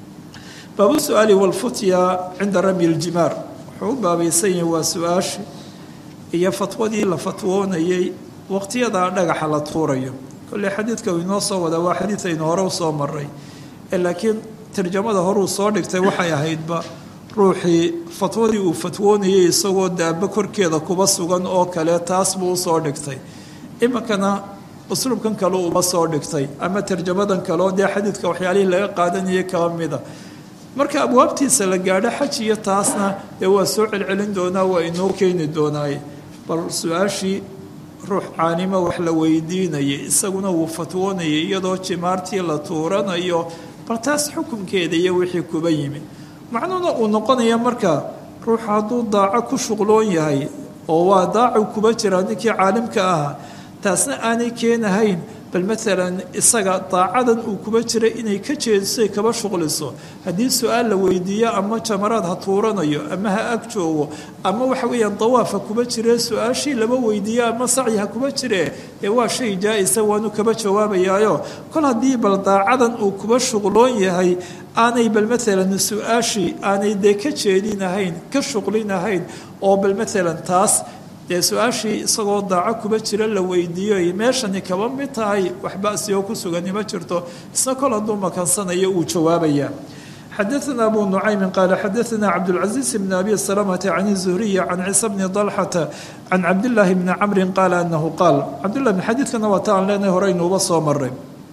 baabu su-aali walfutya cinda ramy ljimaar wuxuu u baabaysan yahay waa su-aashi iyo fatwadii la fatwoonayay waqtiyadaa dhagaxa la tuurayo kolley xadiidka uu inoo soo wadaa waa xadiid aynu hore usoo maray laakiin tarjamada horuu soo dhigtay waxay ahaydba ruuxii fatwadii uu fatwoonayay isagoo daaba korkeeda kuba sugan oo kale taas buu usoo dhigtay iminkana usluubkan kale uba soo dhigtay ama tarjamadan kale oo dee xadiidka waxyaalihii laga qaadanayay kaba mida marka abwaabtiisa la gaadho xaj iyo taasna dee waa soo celcelin doonaa waa inoo keeni doonaaye bal su-aashii ruux caanimo wax la weydiinayay isaguna wuu fatwoonayay iyadoo jimaartii la tuuranayo bal taas xukunkeeda iyo wixii kuba yimi macnuhuna uu noqonaya marka ruux hadduu daaco ku shuqloon yahay oo waa daacu kuba jiraa ninkii caalimka ahaa taasna aanay keenahayn bal maalan isaga daacadan uu kuba jira inay ka jeedisay kaba shuqliso haddii su-aal la weydiiyo ama jamaraad ha tuuranayo ama ha ag joogo ama waxa weeyaan dawaafa kuba jire su-aashii laba weydiiyo ama sacyi ha kuba jire dee waa shay jaa-isa waanu kaba jawaabayaayo kol haddii bal daacadan uu kuba shuqloon yahay aanay bal maalan su-aashii aanay dee ka jeedinahayn ka shuqlinahayn oo bal maalan taas dee su-aashii isagoo daaco kuba jira la weydiiyo meeshani kaba mid tahay wax basi oo ku sugani ma jirto isna kol hadduu makansanayo uu jawaabaya xadaثna abu nucaymin qaala xadaثna cabdاlcaزiiz bn abi salamata can الzuhriyi can ciisa bni dalxata can cabdillaahi bni camri qaala anahu qaal cabdlah bn xadiidkana waa ta aan leenahay horeynuuba soo maray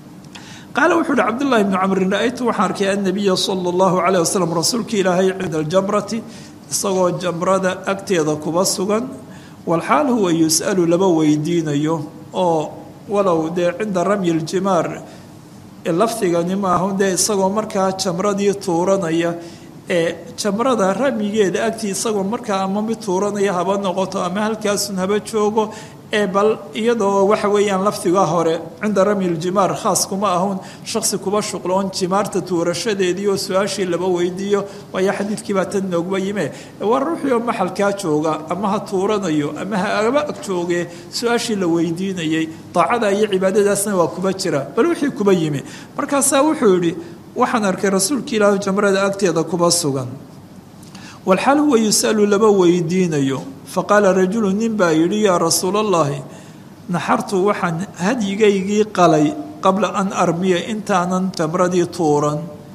qaala wuxuu uhi cabdullahi bni camrin ra-aytu waxaan arkay annabiya sala allahu calayh wasalam rasuulka ilaahay cinda aljamrati isagoo jamrada agteeda kuba sugan walxaal huwa yus'alu laba weydiinayo oo walow dee cinda ramyi ljimaar lafdigani maaha dee isagoo markaa jamradii tuuranaya ee jamrada ramyigeeda agtii isagoo markaa ama mid tuuranaya haba noqoto ama halkaasun haba joogo ee bal iyadoo waxa weeyaan lafdiga hore cinda ramyi ljimaar khaas kuma ahun shaksi kuba shuqloon jimaarta tuurashadeedii oo su-aashii laba weydiiyo waayo xadiidkii baa tan noogba yime waa ruuxii oo maxalkaa jooga ama ha tuuranayo ama ha aba ag jooge su-aashii la weydiinayay daacada iyo cibaadadaasna waa kuba jira bal wixii kuba yimi markaasaa wuxuu yidhi waxaan arkay rasuulka ilaahu jamrada agteeda kuba sugan walxaal huwa yusalu laba weydiinayo faqaala rajulu nin baa yidhi yaa rasuulallaahi naxartu waxaan hadyigaygii qalay qabla an armiya intaanan jamradii tuuran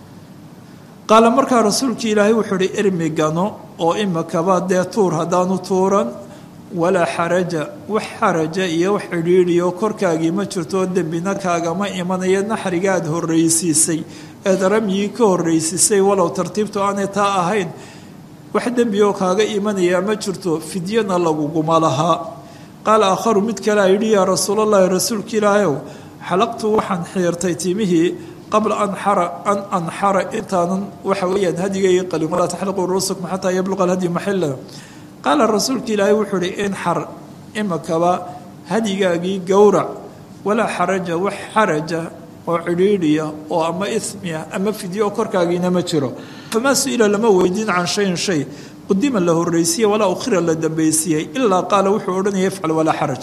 qaala markaa rasuulkii ilaahay wuxuu ihi irmi gano oo imikaba dee tuur haddaanu tuuran walaa xaraja wax xaraja iyo wax cidhiidhiyo korkaagii ma jirto dembina kaagama imanaya naxriga aad horraysiisay eed ramyigii ka horraysiisay walow tartiibtu aanay taa ahayn wax dembi oo kaaga imanayaa ma jirto fidyana laguguma lahaa qaala aakharu mid kalea yidhi yaa rasuulallaahi rasuulka ilaahayow xalaqtu waxaan xiirtay timihii qabla anxara an anxara intaanan waxa weeyaan hadigay qalin walaa taxliquu ruusakum xataa yabluqa alhadyu maxila qaala rasuulka ilaahay wuxuu ihi inxar imikaba hadigaagii gowrac walaa xaraja wax xaraja oo cidhiidhiya oo ama ismiya ama fidyo oo korkaagiina ma jiro famaa su-ila lama weydiin can shayin shay qudima la horreysiye walaa ukhira la dambaysiiyey ilaa qaala wuxuu odhanaya ifcal walaa xaraj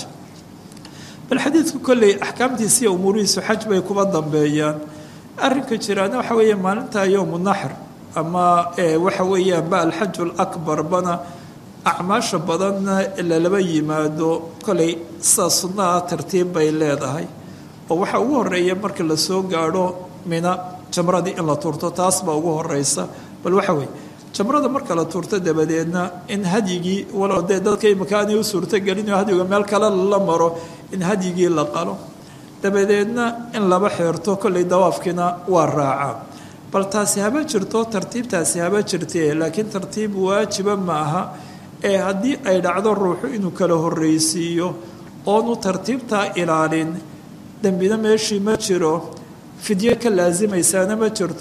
bal xadiidku kolley axkaamtiisiiyo umuurihiisu xaj bay kuba dambeeyaan arrinka jiraana waxa weeye maalintaa yowmu naxr ama waxa weeyaan ba alxaju alakbar bana acmaasha badanna lalaba yimaado kolley sidaa sunnaha tartiib bay leedahay oo waxaa ugu horeeya marka la soo gaadho mina jamradii in la tuurto taas baa ugu horeysa bal waxa weeye jamrada marka la tuurto dabadeedna in hadyigii walow dee dadka imika aanay u suurtogelin oo hadyiga meel kale la maro in hadyigii la qalo dabadeedna in laba xeerto kolley dawaafkiina waa raacaa bal taasi haba jirto tartiibtaasi haba jirtee laakiin tartiib waajiba ma aha ee haddii ay dhacdo ruuxu inuu kala horreysiiyo oonu tartiibtaa ilaalin dembina meeshii ma jiro fidyo ka laasimaysaana ma jirto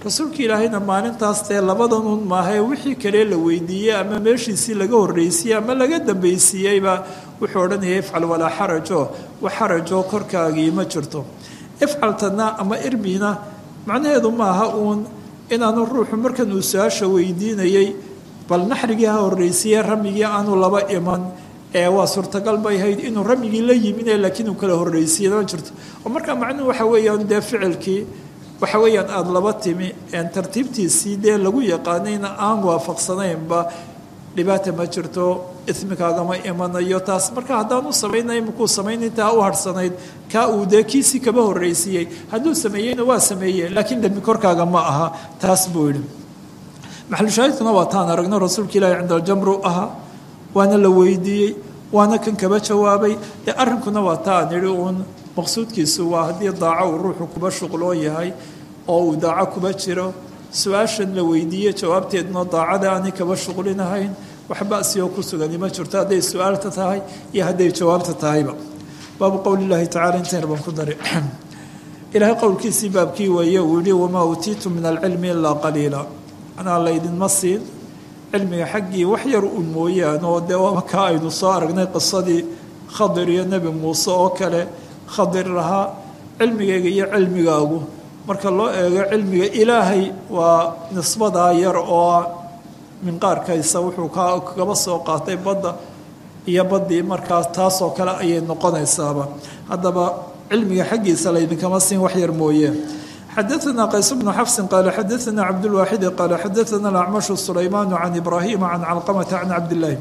rasuulka ilaahayna maalintaas dee labadanun maahae wixii kale la weydiiyey ama meeshiisii laga horreysiiyey ama laga dambaysiiyeyba wuxuu odhanaya ifcal walaa xarajo wax xarajoo korkaagii ma jirto ifcaltana ama irmina macnaheedu maaha uun inaanu ruuxu markan uu su-aasha weydiinayey bal naxrigii ha horreysiiye ramigii aanu laba iman ee waa suurtagal bay ahayd inuu ramigii la yimine laakiin uu kala horreysiiye ma jirto oo markaa macnuhu waxa weeyaan dee ficilkii waxa weeyaan aada laba timi een tartiibtiisii dee lagu yaqaanayna aan waafaqsanaynba dhibaata ma jirto ismikaagama imanayo taas marka haddaanu samaynay makuu samaynaytaa u harhsanayd kaa uu dee kiisii kaba horreysiiyey hadduu sameeyeyna waa sameeye laakiin dembi korkaaga ma aha taas buu yidhi maxalushaahidkuna waa taan aragno rasuulka ilaahi cinda aljamru ahaa waana la weydiiyey waana kan kaba jawaabay dee arrinkuna waa taa aan idhi uun maqsuudkiisu waa haddii daaco uu ruuxu kuba shuqloo yahay oo uu daaco kuba jiro su-aashan la weydiiye jawaabteeduna daacada aanay kaba shuqlinahayn wax basioo ku sugani ma jirto hadday su-aalta tahay iyo hadday jawaabta tahayba baabu qowli llaahi tacala intayna baan ku dari ilaahay qowlkiisii baabkii weeye uu yihi wamaa uutiitu min alcilmi ilaa qaliila anaa laydinma siin cilmiga xaggii wax yar un mooyaan oo dee waaba kaa aynu soo aragnay qisadii khadir iyo nebi muuse oo kale khadir lahaa cilmigayga iyo cilmigaagu marka loo eego cilmiga ilaahay waa nisbadaa yar oo minqaarkaysa wuxuu kagaba soo qaatay badda iyo baddii markaas taasoo kale ayay noqonaysaaba haddaba cilmiga xaggiisa laydinkama siin wax yar mooye xadaثna qays bnu xafsi qaala xadaثna cabdاlwaaxidi qaala xadaثna acmashu sulaymaan can ibraahima can calqamata can cabdillaahi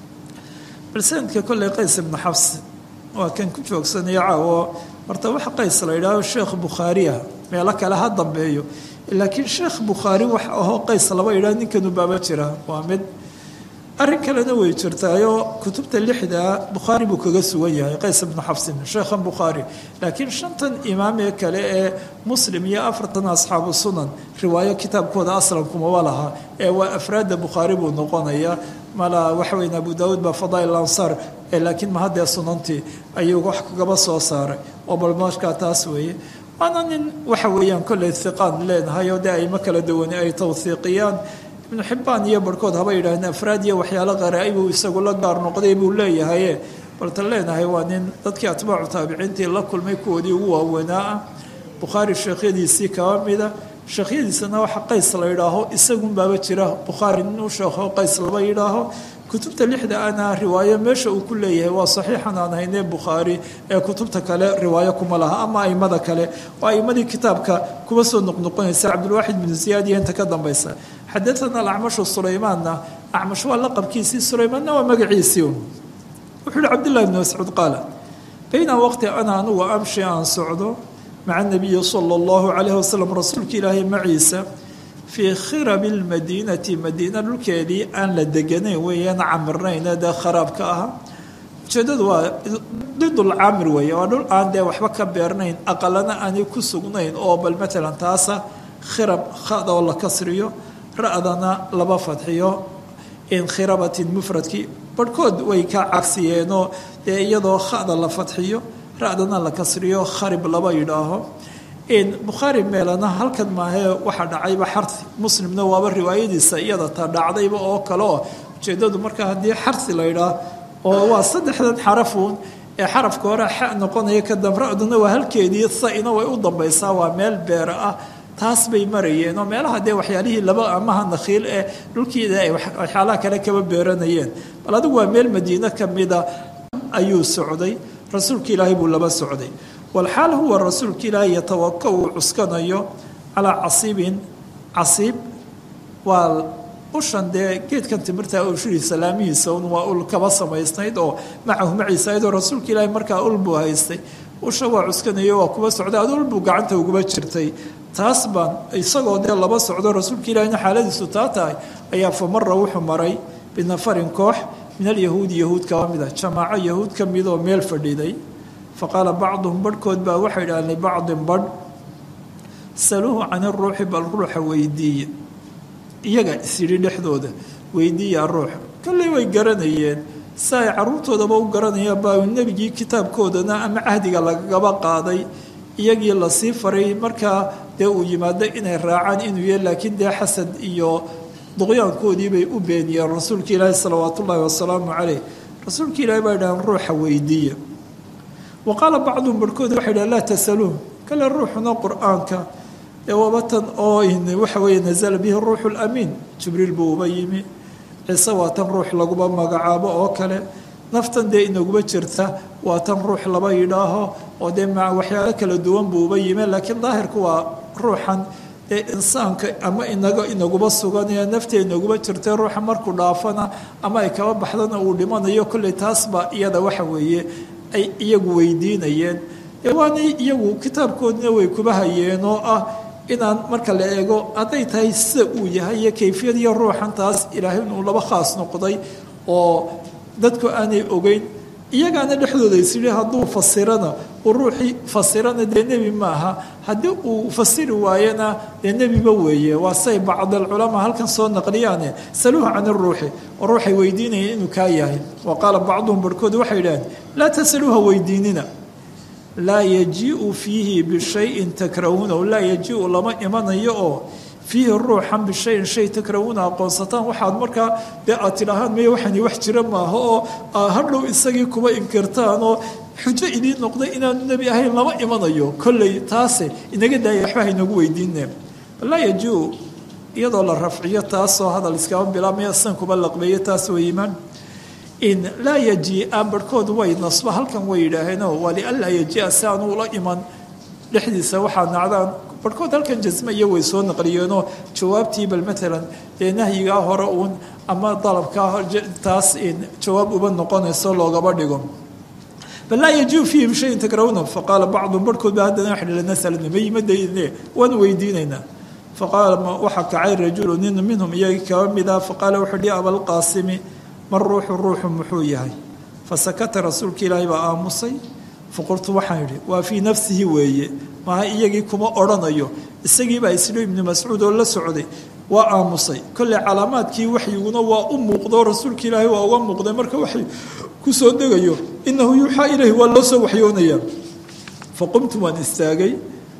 bal sanadka kolley qays ibnu xafs waa kan ku joogsanaya caawo horta waxa qays la yidhaaho sheekh bukhaariya meelo kale ha dambeeyo laakiin sheekh bukhaari wax ahoo qays laba yidhaah ninkanu baaba jira waa mid arrin kalena way jirtaayoo kutubta lixdaa bukhaari buu kaga sugan yahay qays ibnu xafsin sheekhan bukhaari laakiin shantan imaam ee kale ee muslim iyo afartan asxaabu sunan riwaayo kitaabkooda aslankumaba laha ee waa afraadda bukhaari buu noqonayaa mala waxa weyn abu daawuud baa fadaa'il ansaar laakiin mahaddee sunantii ayuu wax kagaba soo saaray oo bal markaa taas weeye waana nin waxa weeyaan kolley hiqaan leenahay oo dee ayma kala duwani ay tawhiiqiyaan ibnu xibbaan iyo barhkood haba yidhahdeen afraad iyo waxyaalo qaraa-ibuu isagu la gaar noqday buu leeyahaye baltan leenahay waa nin dadkii atbaacu taabiciintii la kulmay kuwoodii ugu waaweynaa ah bukhaari sheekhyadiisii kaba mida sheekhyadiisana waxa qays la yidhaaho isagun baaba jira bukhaari nin u sheekho qays laba yidhaaho kutubta lixda ana riwaayo meesha uu ku leeyahay waa saxiixan aan haynee bukhaari ee kutubta kale riwaayo kuma laha ama aimada kale oo aimadii kitaabka kuba soo noqnoqonaysa cabdilwaaxid binu ziyaad iyo inta ka dambaysa xadaana alacmashu sulaymaanna acmash waa laqabkiisii sulaymaanna waa magaciisii wuxuu yihi cabdillahi bni mascuud qaala bayna waqti ana anugu amshi aan socdo maca nabiyi sala allahu calayhi wasalam rasuulka ilaahay maciisa fii khirabi lmadiinati madiina dhulkeedii aan la deganayn weeyaan camirnayne dee kharaabka ahaa ujeedadu waa didul caamir weeye waa dhul aan dee waxba ka beernayn aqalana aanay ku sugnayn oo bal matalan taasa khirab khada oo la kasriyo ra-dana laba fadxiyo inkhirabatin mufradkii barhkood way ka cagsiyeenoo dee iyadoo khada la fadxiyo ra-dana la kasriyo kharib laba yidhaaho bukhaari meelana halkan maahee waxaa dhacayba xarhi muslimna waaba riwaayadiisa iyada ta dhacdayba oo kale oo ujeedadu marka haddii xarhi la ydhaah oo waa saddexdan xarafuun ee xarafka hore xa noqonaya kadam ra-duna waa halkeedii sa-ina way u dambaysaa waa meel beera ah taas bay marayeen oo meelaha dee waxyaalihii laba amaha nakhiil ee dhulkiida ay waxyaalaha kale kaba beeranayeen bal adigu waa meel madiine kamida ayuu socday rasuulka ilaahay buu laba socday walxaal huwa rasuulka ilaahay yatawaka uu cuskanayo calaa casiibin casiib waa ushan dee geedkan timirta ushuriisa laamihiisa un waa ul kaba samaysnayd oo macahu maciisa ayadoo rasuulka ilaahay markaa ul buu haystay usha waa cuskanayo waa kuba socday ad ul buu gacanta uguba jirtay taas baan isagoo dee laba socdo rasuulka ilaahayna xaaladiisu taa tahay ayaa fa mara wuxuu maray binafarin koox min alyahuudi yahuud kaba mid ah jamaaco yahuud ka midoo meel fadhiday faqaala bacduhum barhkood baa waxay idhahaan libacdin badh saluuhu can iruuxi bal ruuxa weydiiye iyaga isyidhi dhexdooda weydiiya ruuxa kolley way garanayeen si ay caruurtoodaba u garanayaan baa nebigii kitaabkoodana ama cahdiga lagagaba qaaday iyagii lasii faray markaa dee uu yimaado inay raacaan inuu yahy laakiin dee xasad iyo duqyaankoodii bay u beeniyeen rasuulka ilaahi salawaat ullaahi wasalaamu caleyh rasuulka ilahi baa idhahan ruuxa weydiiya wa qaala bacduhum barhkood waxay dhahan laa tasaluuh kale ruuxuna qur-aanka ee wabatan oo waxa weeye nasala bihi ruuxu lamiin jibriil buu uba yimi ciise waa tan ruux laguba magacaabo oo kale naftan dee inaguba jirta waa tan ruux laba yidhaaho oo dee ma waxyaalo kala duwan buu uba yimi laakiin daahirku waa ruuxan ee insaanka ama inaga inaguba sugan ee nafta inaguba jirta ruuxa markuu dhaafana ama ay kaba baxdana uu dhimanayo kolley taasba iyada waxa weeye ay iyagu weydiinayeen waanay iyagu kitaabkoodina way kuba hayeen oo ah inaan marka la eego hadday tahay sida uu yahay iyo kayfiyadiyo ruuxan taas ilaahay inuu laba khaas noqday oo dadku aanay ogeyn iyagaana dhexdooda isyidhi hadduu fasirana uu ruuxii fasirana dee nebi maaha haddii uu fasiri waayana dee nebiba weeye waa say bacdalculamaa halkan soo naqliyaane saluuha can iruuxi oo ruuxay weydiinayeen inuu kaa yahay wa qaala bacduhum barhkood waxay yidhaaheen laa tasaluuha weydiinina laa yajiiu fiihi bishayin takrahuunahu laa yajiiu lama imanayo oo fiihi ruuxan bishayin shay takrahuuna aqoonsataan waxaad markaa dee aad tidhaahaan maya waxani wax jira maaha oo hadhow isagii kuba inkirtaan oo xujo idiin noqday inaanu nebi ahayn lama imanayo kolley taase inaga daaya waxba haynagu weydiine laa yajiiu iyadoo la rafciyo taasoo hadal iskaba bilaabmaya san kuba laqbeeyo taas way imaan in laa yajia barhkood way nasba halkan way yidhaaheenoo waa lianlaa yajia si aanu ula iman dhexdiisa waxaa nacdaan barhkood halkan jasme iyo way soo naqliyeenoo jawaabtii bal maalan dee nahyigaa hore uun ama dalabkaa taas jawaab uba noqonayso loogaba dhigo bal laa yajiu fiihim shayin takrahuna faqaala bacdum barhkood ba haddana waxa dhi nasalna mayimadayne waan weydiinaynaa faqaala waxaa kacay rajulu nin minhum iyagii kaba mida faqaala wuxuu dhi abalqaasimi mar ruuxu ruuxu muxuu yahay fasakata rasuulka ilaahay baa aamusay faqultu waxaan idhi waa fii nafsihi weeye maaha iyagii kuma odhanayo isagiibaa islo ibnu mascuud oo la socday waa aamusay kolley calaamaadkii waxyiguna waa u muuqdo rasuulka ilaahay waa uga muuqday marka waxay ku soo degayo inahu yuuxaa ilayhi waa loo soo waxyoonayaa faqumtu waan istaagay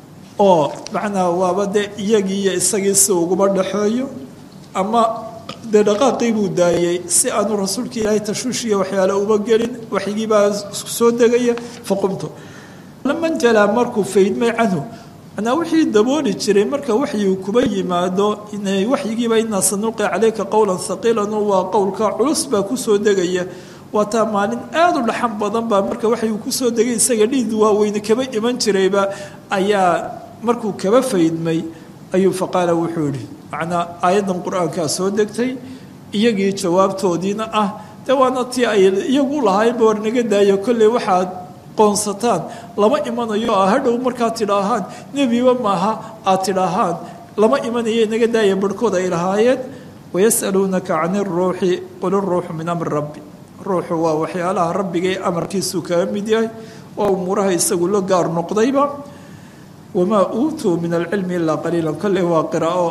oo macnaa waaba dee iyagii iyo isagii si uguma dhexeeyo ama dee dhaqaaqii buu daayey si aanu rasuulka ilaahay tashuushiya waxyaale uba gelin waxyigii baa soo degaya faqumtu laman jalaa markuu faydmay canhu manaa wixii dabooli jiray marka waxyigu kuba yimaado waxyigiiba inaa sanulqi calayka qowlan haqiilan waa qowlka culus baa kusoo degaya waa taa maalin aada u dhaxan badan baa marka waxyigu kusoo degay isaga dhiid waaweyne kaba iman jirayba ayaa markuu kaba faydmay ayuu faqaala wuxuu yihi macnaa aayaddan qur-aankaa soo degtay iyagii jawaabtoodiina ah de waana tii ay iyagu lahaayeenba war naga daayo kolley waxaad qoonsataan lama imanayo a hadhow markaad tidhaahaan nebiba maaha aad tidhaahaan lama imanayo naga daaya barhkood ay lahaayeen wayas'aluunaka can iruuxi qul iruuxu min amri rabbi ruuxu waa waxyaalaha rabbigae amarkiisuu kaga mid yahay waa umuuraha isagu la gaar noqdayba wamaa uutuu min alcilmi ilaa qaliila kolley waa qiraa'o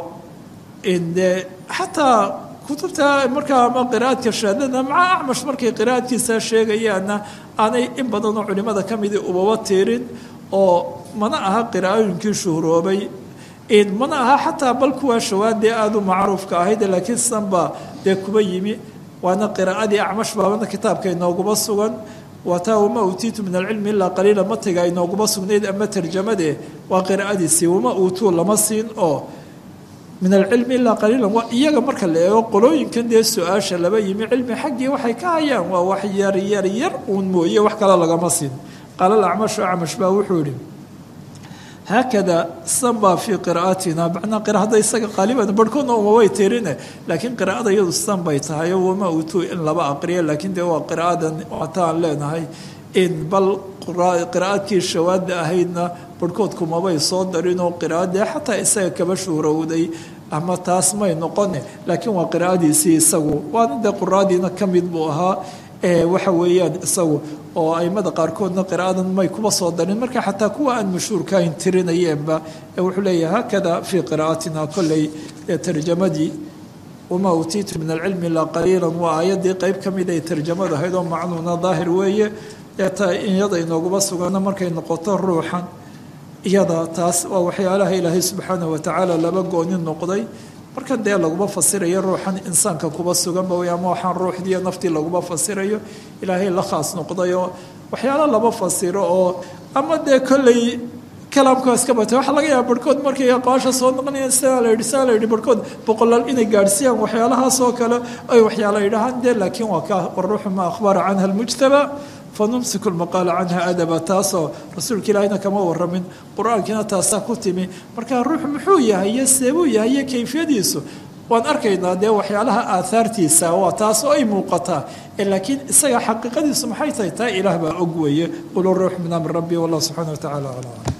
de xataa kutubta markaa ama qira'aadka shaadada maca acmash markay qira'aadkiisa sheegayaanna aanay in badanoo culimada ka midi ubaba tirin oo mana aha qiraa'ooyinkii shuhroobay mana aha xataa bal kuwaa shawaadee aada u macruufka ahayd laakiin sanba dee kuba yimi waana qiraa'adii acmash baabana kitaabka inooguma sugan waa taa wama uutiitu min alcilmi ilaa qaliila matiga inooguma sugnayd ama tarjamade waa qiraa'adiisii wama uutuu lama siin oo min alcilmi ilaa qaliilan waa iyaga marka la eego qolooyinkan dee su-aasha laba yimi cilmi xaggii waxay ka hayaan waa wax yar yar yar uun mooye wax kale lagama siin qaala acmashu acmash baa wuxuu yihi haakada sanbaa fii qira'atina macnaa qiraada isaga qaaliban barhkoodna umabay tirine laakiin qiraa'ada iyadu san bay tahay oo wama utuu in laba aqriya laakiin dee waa qiraa'adan wataan leenahay in bal qiraa'adkii shawaada ahaydna barhkoodku mabay soo darinoo qiraa'adee xataa isaga kaba shuhrowday ama taas may noqone laakiin waa qiraa'adiisii isagu waana dee quraadiina ka mid buu ahaa waxa weeyaan isagu oo aimada qaarkoodna qiraa'adan may kuba soo darin marka xataa kuwa aan mashhuurkahayn tirinayeenba wuxuu leeyahay haakada fii qiraa'atina kolley tarjamadii wamaa uutiitu min alcilmi ilaa qaliilan waa aayaddii qeyb ka mid ay tarjamada ahayd oo macnuuna daahir weeye eeta iyada inooguma sugana markay noqoto ruuxan iyada taas waa waxyaalaha ilaahay subxaanahu watacaala laba gooni noqday marka dee laguma fasirayo ruuxan insaanka kuba suganba wey ama waxaan ruuxdiiyo naftii laguma fasirayo ilaahay la khaas noqdayoo waxyaala laba fasiro oo ama dee kolley kalaamka iska batay waxaa laga yaaba barhkood markay aqwaasha soo noqonayaan sidaa la yidhi sidaa la yidhi barhkood boqolaal inay gaadhsiiyaan waxyaalahaas oo kale ay waxyaala yidhahaan dee laakiin waa ka waruuxu ma akhbara canha almujtaba fanumsiku lmaqaala canha adaba taasoo rasuulka ilaahina kama waramin qur-aankiina taasaa ku timi marka ruux muxuu yahay iyo seebuu yahay iyo kayfiyadiisu waan arkaynaa dee waxyaalaha aahaartiisa waa taas oo ay muuqataa laakiin isaga xaqiiqadiisu maxay tahay taa ilaah baa og weeye qulu ruux min amri rabbi wallah subxana wa tacala aclam